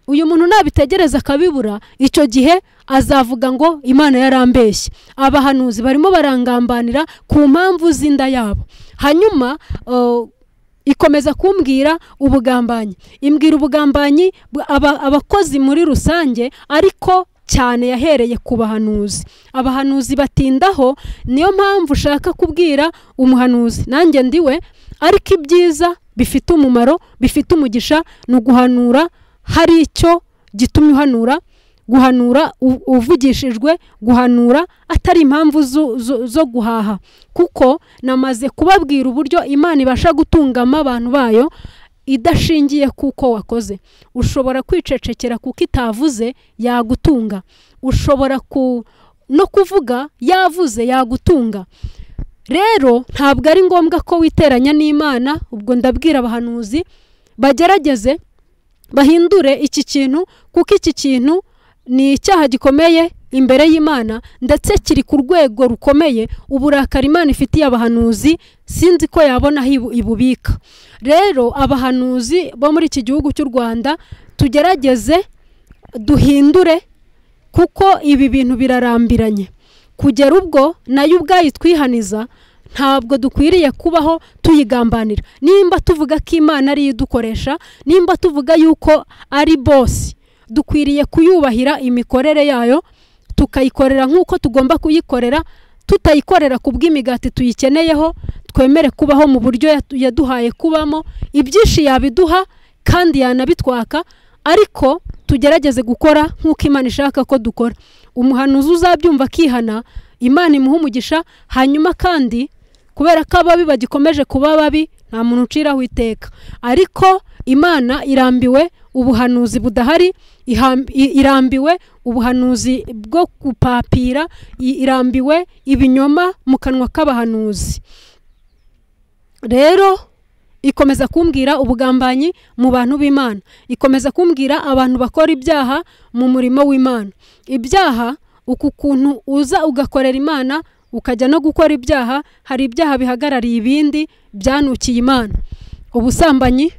uyu muntu nabitegereza akabibura icyo gihe azavuga ngo imana yarambeshye abahanuzi barimo barangambanira ku mpamvu z'inda yabo hanyuma uh, ikomeza kumbwira ubugambanyi imbwira ubugambanyi bwa- aba- abakozi muri rusange ariko cyane yahereye ku bahanuzi abahanuzi batindaho niyo mpamvu ushaka kubwira umuhanuzi nanjye ndiwe ariko ibyiza bifite umumaro bifite umugisha ni uguhanura hari icyo gitumye uhanura guhanura u- uvugishijwe guhanura atari impamvu zo- zo- zo guhaha kuko namaze kubabwira uburyo imana ibasha gutungama abantu bayo idashingiye kuko wakoze ushobora kwicecekera kuko itavuze yagutunga ushobora ku no kuvuga yavuze yagutunga rero ntabwo ari ngombwa ko witeranya n'imana ubwo ndabwira abahanuzi bagerageze bahindure iki kintu kuko iki kintu ni icyaha gikomeye imbere y'imana ndetse kiri ku rwego rukomeye uburakari imana ifitiye abahanuzi sinzi ko yabona aho ibu- ibubika rero abahanuzi bo muri iki gihugu cy'u rwanda tugerageze duhindure kuko ibi bintu birarambiranye kugera ubwo nayo ubwayo itwihaniza ntabwo dukwiriye kubaho tuyigambanira nimba tuvuga ko imana ariyo idukoresha nimba tuvuga yuko ari bosi dukwiriye kuyubahira imikorere yayo tukayikorera nk'uko tugomba kuyikorera tutayikorera ku bw'imigati tuyikeneyeho twemere kubaho mu buryo yatu- yaduhaye kubamo ibyinshi yabiduha kandi yanabitwaka ariko tugerageze gukora nk'uko imana ishaka ko dukora umuhanuzi uzabyumva akihana imana imuha umugisha hanyuma kandi kubera ko ababi bagikomeje kuba babi nta muntu uciraho iteka ariko imana irambiwe ubuhanuzi budahari iham- i- irambiwe ubuhanuzi bwo gupapira i- irambiwe ibinyoma mu kanwa k'abahanuzi rero ikomeza kumbwira ubugambanyi mu bantu b'imana ikomeza kumbwira abantu bakora ibyaha mu murimo w'imana ibyaha uku kuntu uza ugakorera imana ukajya no gukora ibyaha hari ibyaha bihagarariye ibindi byanukiye imana ubusambanyi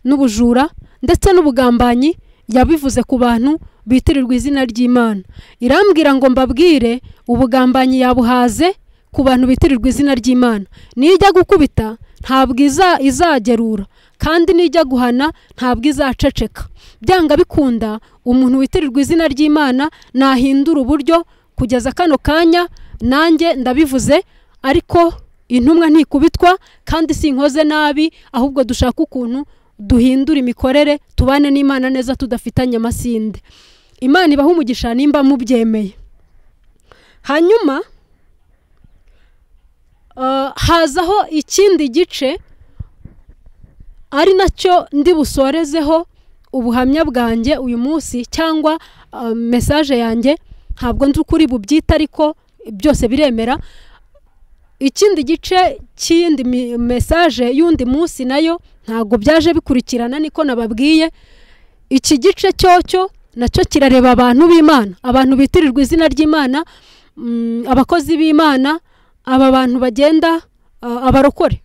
n'ubujura ndetse n'ubugambanyi yabivuze ku bantu bitirirwa izina ry'imana irambwira ngo mbabwire ubugambanyi yabuhaze ku bantu bitirirwa izina ry'imana nijya gukubita ntabwo iza- izagerura kandi nijya guhana ntabwo izaceceka byanga bikunda umuntu witirirwa izina ry'imana nahindura uburyo kugeza kano kanya nanjye ndabivuze ariko intumwa ntikubitwa kandi sinkoze nabi ahubwo dushaka ukuntu duhindura imikorere tubane n'imana neza tudafitanye amasinde imana ibaha umugisha nimba mubyemeye hanyuma Uh, hazaho ikindi gice ari nacyo ndi busorezeho ubuhamya bwanjye uyu munsi cyangwa uh, mesaje yanjye ntabwo nzi ukuri bubyita ariko byose biremera ikindi gice cy'iyindi mi- mesaje y'undi munsi nayo ntabwo byaje bikurikirana niko nababwiye iki gice cyocyo nacyo kirareba abantu b'imana abantu bitirirwa izina ry'imana mm, abakozi b'imana aba bantu bagenda uh, abarokore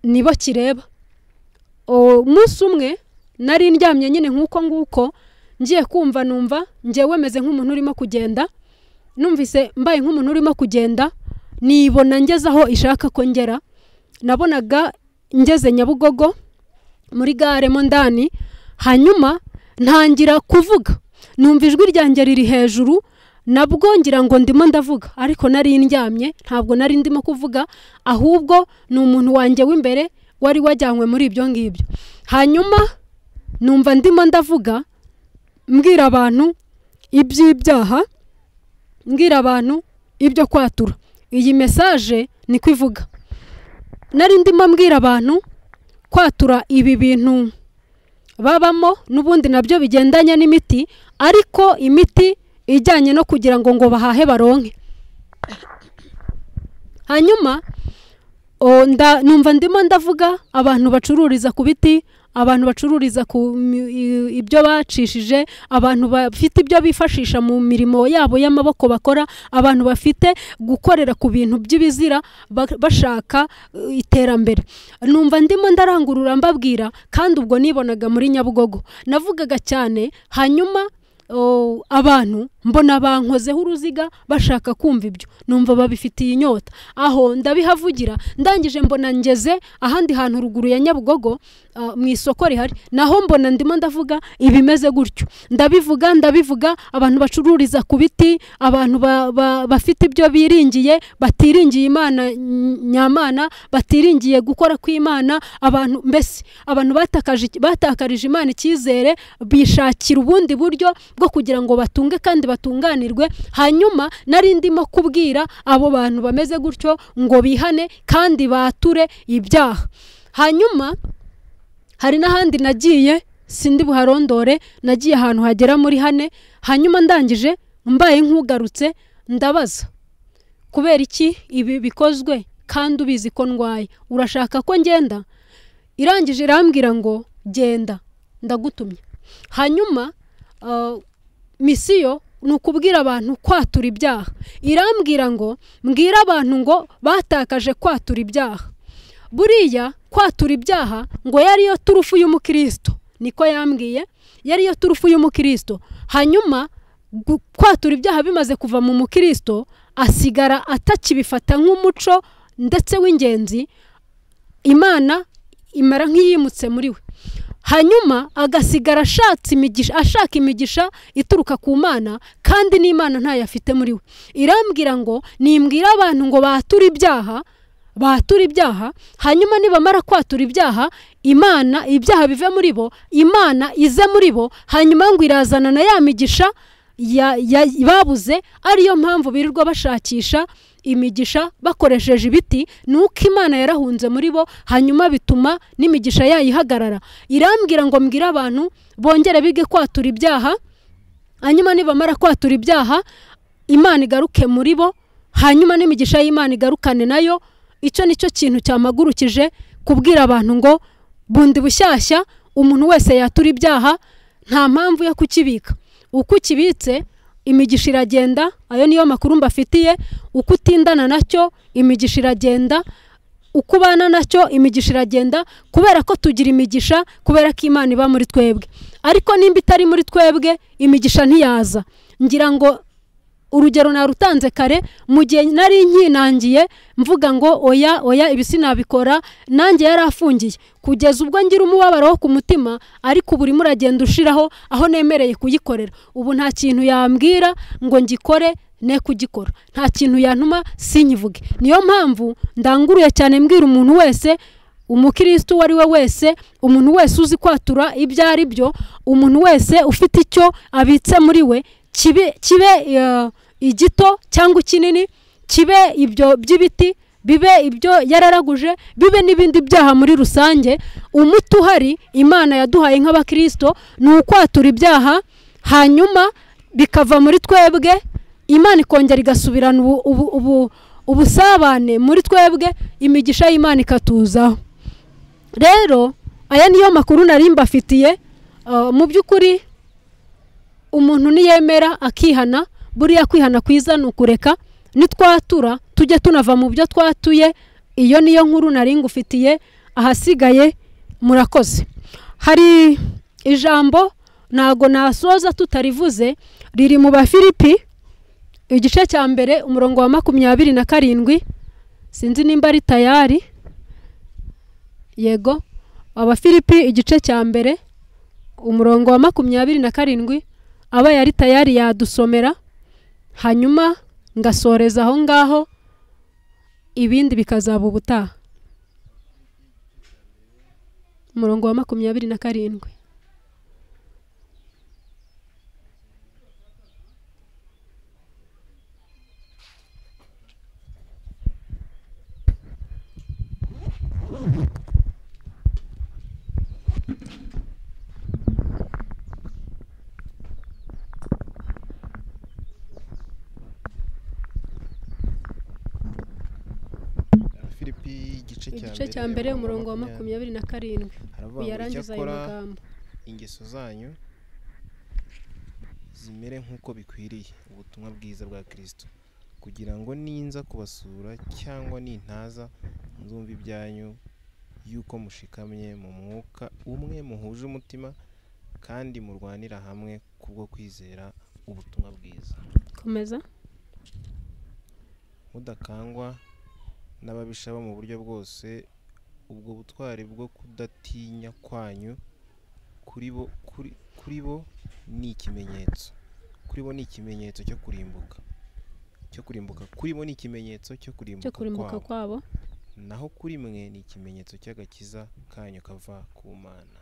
nibo kireba umunsi umwe nari ndyamye nyine nk'uko nguko ngiye kumva numva ngewe meze nk'umuntu urimo kugenda numvise mbaye nk'umuntu urimo kugenda nibona ngeze aho ishaka ko ngera nabonaga ngeze nyabugogo muri gare mo ndani hanyuma ntangira kuvuga numva ijwi ryanjye riri hejuru nabwo ngira ngo ndimo ndavuga ariko nari ndyamye ntabwo nari ndimo kuvuga ahubwo ni umuntu wanjye w'imbere wari wajyanywe muri ibyo ngibyo hanyuma numva ndimo ndavuga mbwira abantu iby'ibyaha mbwira abantu ibyo kwatura iyi mesaje niko ivuga nari ndimo mbwira abantu kwatura ibi bintu babamo n'ubundi nabyo bigendanye n'imiti ariko imiti ijyanye no kugira ngo ngo bahahe baronke hanyuma o, nda- numva ndimo ndavuga abantu bacururiza ku biti abantu bacururiza ku mi- i- ibyo bacishije abantu bafite ibyo bifashisha mu mirimo yabo y'amaboko bakora abantu bafite gukorera ku bintu by'ibizira ba- bashaka eh, iterambere numva ndimo ndarangurura mbabwira kandi ubwo nibonaga muri nyabugogo navugaga cyane hanyuma oh, abantu mbona bankozeho uruziga bashaka kumva ibyo numva babifitiye inyota aho ndabihavugira ndangije mbona ngeze ahandi hantu ruguru ya nyabugogo ah, mu isoko rihari naho mbona ndimo ndavuga ibimeze gutyo ndabivuga ndabivuga abantu bacururiza ku biti abantu ba- ba- bafite ibyo biringiye batiringiye imana ny- nyamana batiringiye gukora kw'imana abantu mbese abantu batakaje batakarije imana icyizere bishakira ubundi buryo bwo kugira ngo batunge kandi batunganirwe hanyuma nari ndimo kubwira abo bantu bameze gutyo ngo bihane kandi bature ibyaha hanyuma hari n'ahandi nagiye sindi buharondore nagiye ahantu hagera muri hane hanyuma ndangije mbaye nk'ugarutse ndabaza kubera iki ibi bikozwe kandi ubizi ko ndwaye urashaka ko ngenda irangije irambwira ngo genda ndagutumye hanyuma ah, misiyo ni ukubwira abantu kwatura ibyaha irambwira ngo mbwira abantu ngo batakaje kwatura ibyaha buriya kwatura ibyaha ngo yariyo turufu y'umukristo niko yambwiye yariyo turufu y'umukristo hanyuma gu- kwatura ibyaha bimaze kuva mu mukristo asigara atakibifata nk'umuco ndetse w'ingenzi imana imara nk'iyimutse muri we hanyuma agasigara ashatse imigisha ashaka imigisha ituruka ku mana kandi n'imana ntayo afite muri we irambwira ngo nimbwira abantu ngo bature ibyaha batura ibyaha hanyuma nibamara kwatura ibyaha imana ibyaha bive muri bo imana ize muri bo hanyuma ngo irazana na ya migisha ya- ya- babuze ariyo mpamvu birirwa bashakisha imigisha bakoresheje ibiti ni uko imana yarahunze muri bo hanyuma bituma n'imigisha yayo ihagarara irambwira ngo mbwire abantu bongere bige kwatura ibyaha hanyuma nibamara kwatura ibyaha imana igaruke muri bo hanyuma n'imigisha y'imana igarukane nayo icyo ni cyo kintu cyamagurukije kubwira abantu ngo bundi bushyashya umuntu wese yatura ibyaha nta mpamvu yo kukibika uko ukibitse imigisha iragenda ayo niyo makuru mbafitiye uko utindana nacyo imigisha iragenda uko ubana nacyo imigisha iragenda kubera ko tugira imigisha kubera ko imana iba muri twebwe ariko nimba itari muri twebwe imigisha ntiyaza ngira ngo urugero narutanze kare mu gihe nari nkinangiye mvuga ngo oya oya ibi sinabikora nanjye yari afungiye kugeza ubwo ngira umubabaro wo ku mutima ariko ubu urimo uragenda ushiraho aho nemereye kuyikorera ubu nta kintu yambwira ngo ngikore ne kugikora nta kintu yantuma sinkivuge niyo mpamvu ndanguruye cyane mbwira umuntu wese umukirisitu uwo ari we wese umuntu wese uzi kwatura ibyo ari byo umuntu wese ufite icyo abitse muri we kibe kibe eh, igito cyangwa ikinini kibe ibyo by'ibiti bibe ibyo yararaguje bibe n'ibindi byaha muri rusange umuti uhari imana yaduhaye nk'abakristo ni ukwatura ibyaha hanyuma bikava muri twebwe imana ikongera igasubirana ubu- ubu- ubu- ubusabane muri twebwe imigisha y'imana ikatuzaho rero aya niyo makuru nari mbafitiye Uh, mu by'ukuri umuntu niyemera akihana buriya kwihana kwiza ni ukureka nitwatura tujye tunava mu byo twatuye iyo niyo nkuru nari ngufitiye ahasigaye murakoze hari ijambo ntago nasoza tutarivuze riri mu bafilipi igice cya mbere umurongo wa makumyabiri na karindwi sinzi nimba ari tayari yego abafilipi igice cya mbere umurongo wa makumyabiri na karindwi aba yari tayari yadusomera hanyuma ngasoreza aho ngaho ibindi bikazaba ubutaha umurongo wa makumyabiri na karindwi filipi igice cya igice cya mbere umurongo wa makumyabiri na karindwi haravuga ngo uyarangiza ayo icyakora magambo ingeso zanyu zimere nk'uko bikwiriye ubutumwa bwiza bwa kirisito kugira ngo ninza kubasura cyangwa nintaza nzumva ibyanyu y'uko mushikamye mu mwuka umwe muhuje umutima kandi murwanira hamwe kubwo kwizera ubutumwa bwiza komeza mudakangwa n'ababisha bo mu buryo bwose ubwo butwari bwo kudatinya kwanyu kuri bo kuri kuri bo ni ikimenyetso kuri bo ni ikimenyetso cyo kurimbuka cyo kurimbuka kuri bo ni ikimenyetso cyo cyo kurimbuka kurimbuka kwabo kwabo naho kuri mwe ni ikimenyetso cy'agakiza kanyu kava ku mana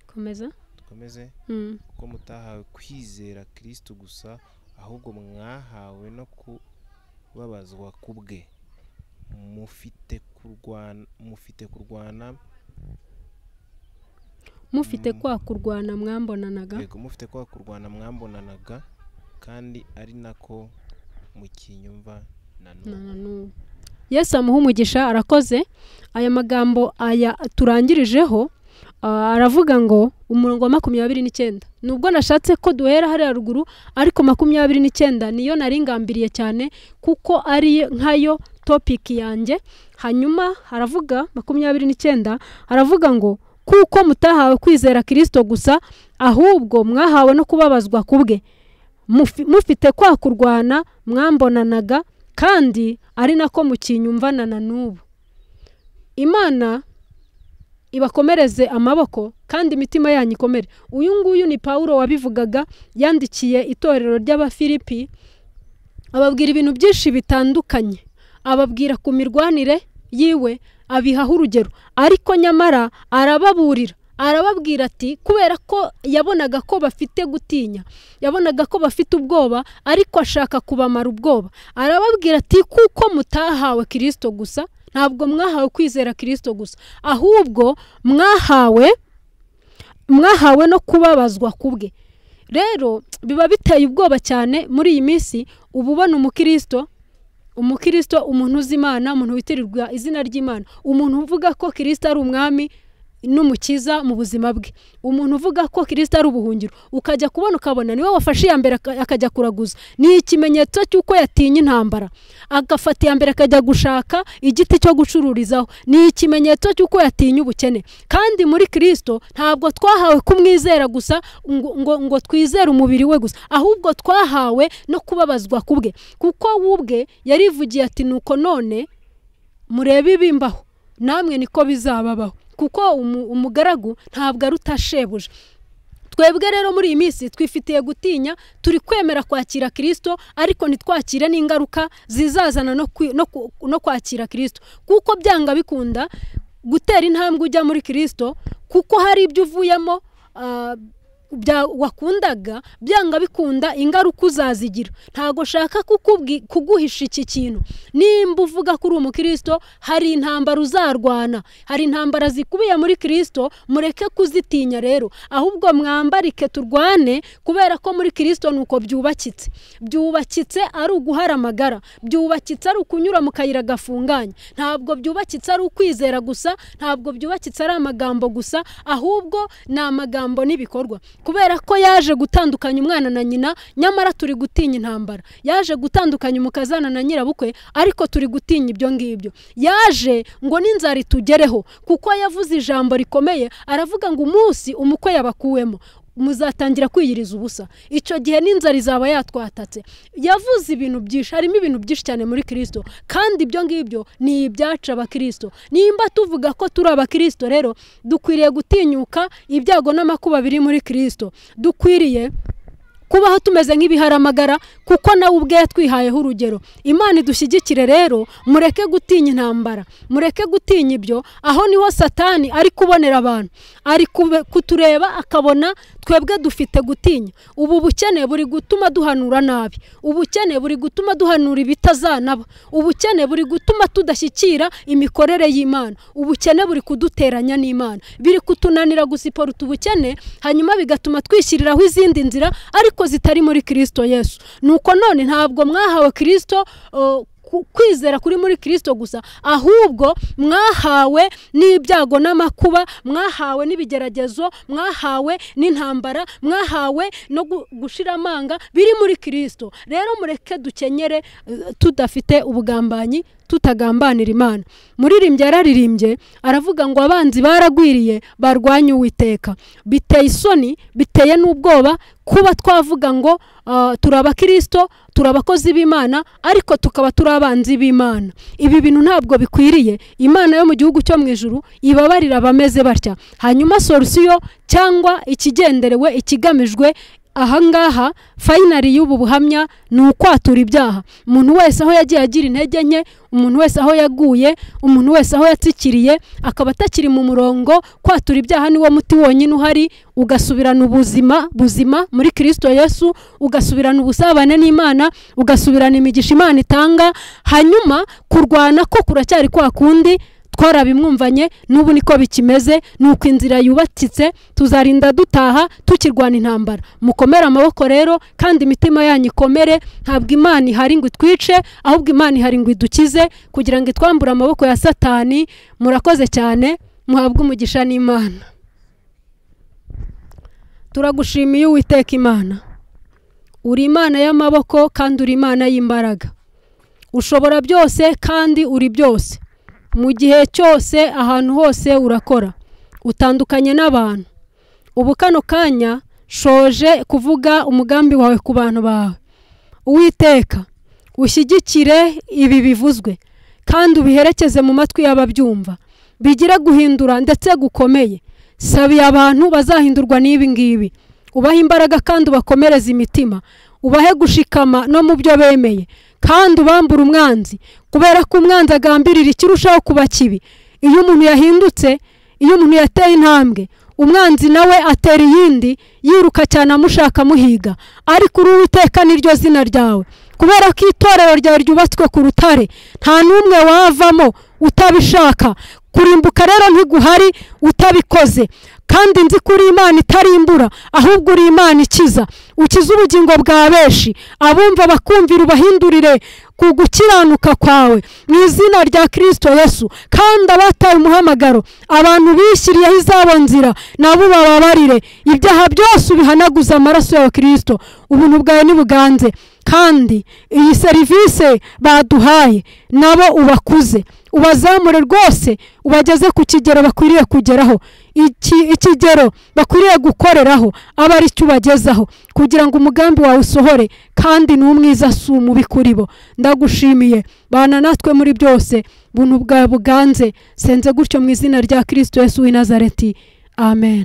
komeza dukomeze Mm. kuko mutahawe kwizera kirisito gusa ahubwo mwahawe no kubabazwa ku bwe mufite kurwana mufite kurwana mufite Mm. kwa kurwana mwambonanaga yego mufite kwa kurwana mwambonanaga kandi ari nako mukinyumva na na n'ubu na n'ubu yesu amuha umugisha arakoze aya magambo aya turangirijeho ah, aravuga ngo umurongo wa makumyabiri n'icyenda nubwo nashatse ko duhera hariya ruguru ariko makumyabiri n'icyenda niyo nari ngambiriye cyane kuko ari nkayo topiki yanjye hanyuma haravuga makumyabiri n'icyenda haravuga ngo kuko mutahawe kwizera kirisito gusa ahubwo mwahawe no kubabazwa ku bwe Mufi- mufite kwa kurwana mwambonanaga kandi ari nako mukinyumvana na n'ubu imana ibakomereze amaboko kandi imitima yanyu ikomere uyu nguyu ni pawulo wabivugaga yandikiye itorero ry'abafilipi ababwira ibintu byinshi bitandukanye ababwira ku mirwanire yiwe abihaho urugero ariko nyamara arababurira arababwira ati kubera ko yabonaga ko bafite gutinya yabonaga ko bafite ubwoba ariko ashaka kubamara ubwoba arababwira ati kuko mutahawe kirisito gusa ntabwo mwahawe kwizera kirisito gusa ahubwo mwahawe mwahawe no kubabazwa ku bwe rero biba biteye ubwoba cyane muri iyi minsi uba ubona umukirisito umukirisito umuntu uzi imana umuntu witirirwa izina ry'imana umuntu uvuga ko kirisito ari umwami n'umukiza mu buzima bwe umuntu uvuga ko kirisito ari ubuhungiro ukajya kubona ukabona niwe wafashe iya mbere aka- akajya kuraguza ni ikimenyetso cy'uko yatinye intambara agafata iya mbere akajya gushaka igiti cyo gucururizaho ni ikimenyetso cy'uko yatinye ubukene kandi muri kirisito ntabwo twahawe kumwizera gusa ngo, ngo, ngo twizere umubiri we gusa ahubwo twahawe no kubabazwa ku bwe kuko we ubwe yarivugiye ati nuko none murebe ibimbaho namwe niko bizababaho kuko umu- umugaragu ntabwo aruta shebuja twebwe rero muri iyi minsi twifitiye gutinya turi kwemera kwakira kirisito ariko ntitwakire n'ingaruka zizazana no kwi- no ku- no kwakira kirisito kuko byanga bikunda gutera intambwe ujya muri kirisito kuko hari ibyo uvuyemo ah, bya wakundaga byanga bikunda ingaruka uzazigira ntabwo shaka kukubwi- kuguhisha iki kintu nimba uvuga ko uri umukirisito hari intambara uzarwana hari intambara zikubiye muri kirisito mureke kuzitinya rero ahubwo mwambarike turwane kubera ko muri kirisito ni uko byubakitse byubakitse ari uguhara amagara byubakitse ari ukunyura mu kayira gafunganye ntabwo byubakitse ari ukwizera gusa ntabwo byubakitse ari amagambo gusa ahubwo ni amagambo n'ibikorwa kubera ko yaje gutandukanya umwana na nyina nyamara turi gutinya intambara yaje gutandukanya umukazana na nyirabukwe ariko turi gutinya ibyo ngibyo yaje ngo n'inzara itugereho kuko yavuze ijambo rikomeye aravuga ngo umunsi umukwe yabakuwemo muzatangira kwiyiriza ubusa icyo gihe n'inzara izaba yatwatatse yavuze ibintu byinshi harimo ibintu byinshi cyane muri kirisito kandi ibyo ngibyo ni ibyacu abakirisito nimba tuvuga ko turi abakirisito rero dukwiriye gutinyuka ibyago n'amakuba biri muri kirisito dukwiriye kubaho tumeze nk'ibiharamagara kuko nawe ubwe yatwihayeho urugero imana idushyigikire rero mureke gutinya intambara mureke gutinya ibyo aho niho satani ari kubonera abantu ari kube- kutureba akabona twebwe dufite gutinya ubu bukene buri gutuma duhanura nabi ubukene buri gutuma duhanura ibitazanaba ubukene buri gutuma tudashyikira imikorere y'imana ubukene buri kuduteranya n'imana biri kutunanira gusiporuta ubukene hanyuma bigatuma twishyiriraho izindi nzira ariko zitari muri kirisito yesu nuko none ntabwo mwahawe kirisito uh, ku- kwizera kuri muri kirisito gusa ahubwo mwahawe n'ibyago n'amakuba mwahawe n'ibigeragezo mwahawe n'intambara mwahawe no gu- gushira amanga biri muri kirisito rero mureke dukenyere eh, tudafite ubugambanyi tutagambanira imana muririmbyi yararirimbye aravuga ngo abanzi baragwiriye barwanya uwiteka biteye isoni biteye n'ubwoba kuba twavuga ngo ah, turi abakirisito turi abakozi b'imana ariko tukaba turi abanzi b'imana ibi bintu ntabwo bikwiriye imana yo mu gihugu cyo mu ijuru ibabarira abameze batya hanyuma solusiyo cyangwa ikigenderewe ikigamijwe ahangaha fayinari y'ubu buhamya ni ukwatura ibyaha umuntu wese aho yagiye agira intege nke umuntu wese aho yaguye umuntu wese aho yatsikiriye akaba atakiri mu murongo kwatura ibyaha niwo muti wonyine uhari ugasubirana ubuzima buzima muri kirisito yesu ugasubirana ubusabane n'imana ugasubirana imigisha imana itanga hanyuma kurwana ko kuracyari kwa kundi twarabimwumvanye n'ubu niko bikimeze ni uko inzira yubakitse tuzarinda dutaha tukirwana intambara mukomere amaboko rero kandi imitima yanyu ikomere ntabwo imana ihari ngo itwice ahubwo imana ihari ngo idukize kugira ngo itwambure amaboko ya satani murakoze cyane muhabwe umugisha n'imana turagushimiye uwiteka imana uri imana y'amaboko kandi uri imana y'imbaraga ushobora byose kandi uri byose mu gihe cyose ahantu hose urakora utandukanye n'abantu ubu kano kanya shoje kuvuga umugambi wawe ku bantu bawe uwiteka ushyigikire ibi bivuzwe kandi ubiherekeze mu matwi y'ababyumva bigire guhindura ndetse gukomeye sabiye abantu bazahindurwa n'ibi ngibi ubahe imbaraga kandi ubakomereze imitima ubahe gushikama no mu byo bemeye kandi ubambura umwanzi kubera ko umwanzi agambirira ikirushaho kuba kibi iyo umuntu yahindutse iyo umuntu yateye intambwe umwanzi nawe atera iyindi yiruka cyane amushaka amuhiga ariko uri uwiteka niryo zina ryawe kubera ko itorero ryawe ryubatswe ku rutare nta n'umwe wavamo utabishaka kurimbuka rero ntiguhari utabikoze kandi nzi ko uri imana itarimbura ahubwo uri imana ikiza ukize ubugingo bwa benshi abumva bakumvira ubahindurire ku gukiranuka kwawe mu izina rya kirisito yesu kandi abataye umuhamagaro abantu bishyiriyeho izabo nzira nabo bababarire ibyaha byose ubihanaguze amaraso ya kirisito ubuntu bwawe ntibuganze kandi iyi serivisi baduhaye nabo ubakuze ubazamure rwose ubageze ku kigero bakwiriye kugeraho iki- ikigero bakwiriye gukoreraho aba ari cyo ubagezaho kugira ngo umugambi wawe usohore kandi ni umwiza si umubi kuri bo ndagushimiye bana natwe muri byose buntu bwawe buganze senze gutyo mu izina rya kirisito yesu w'i nazareti amen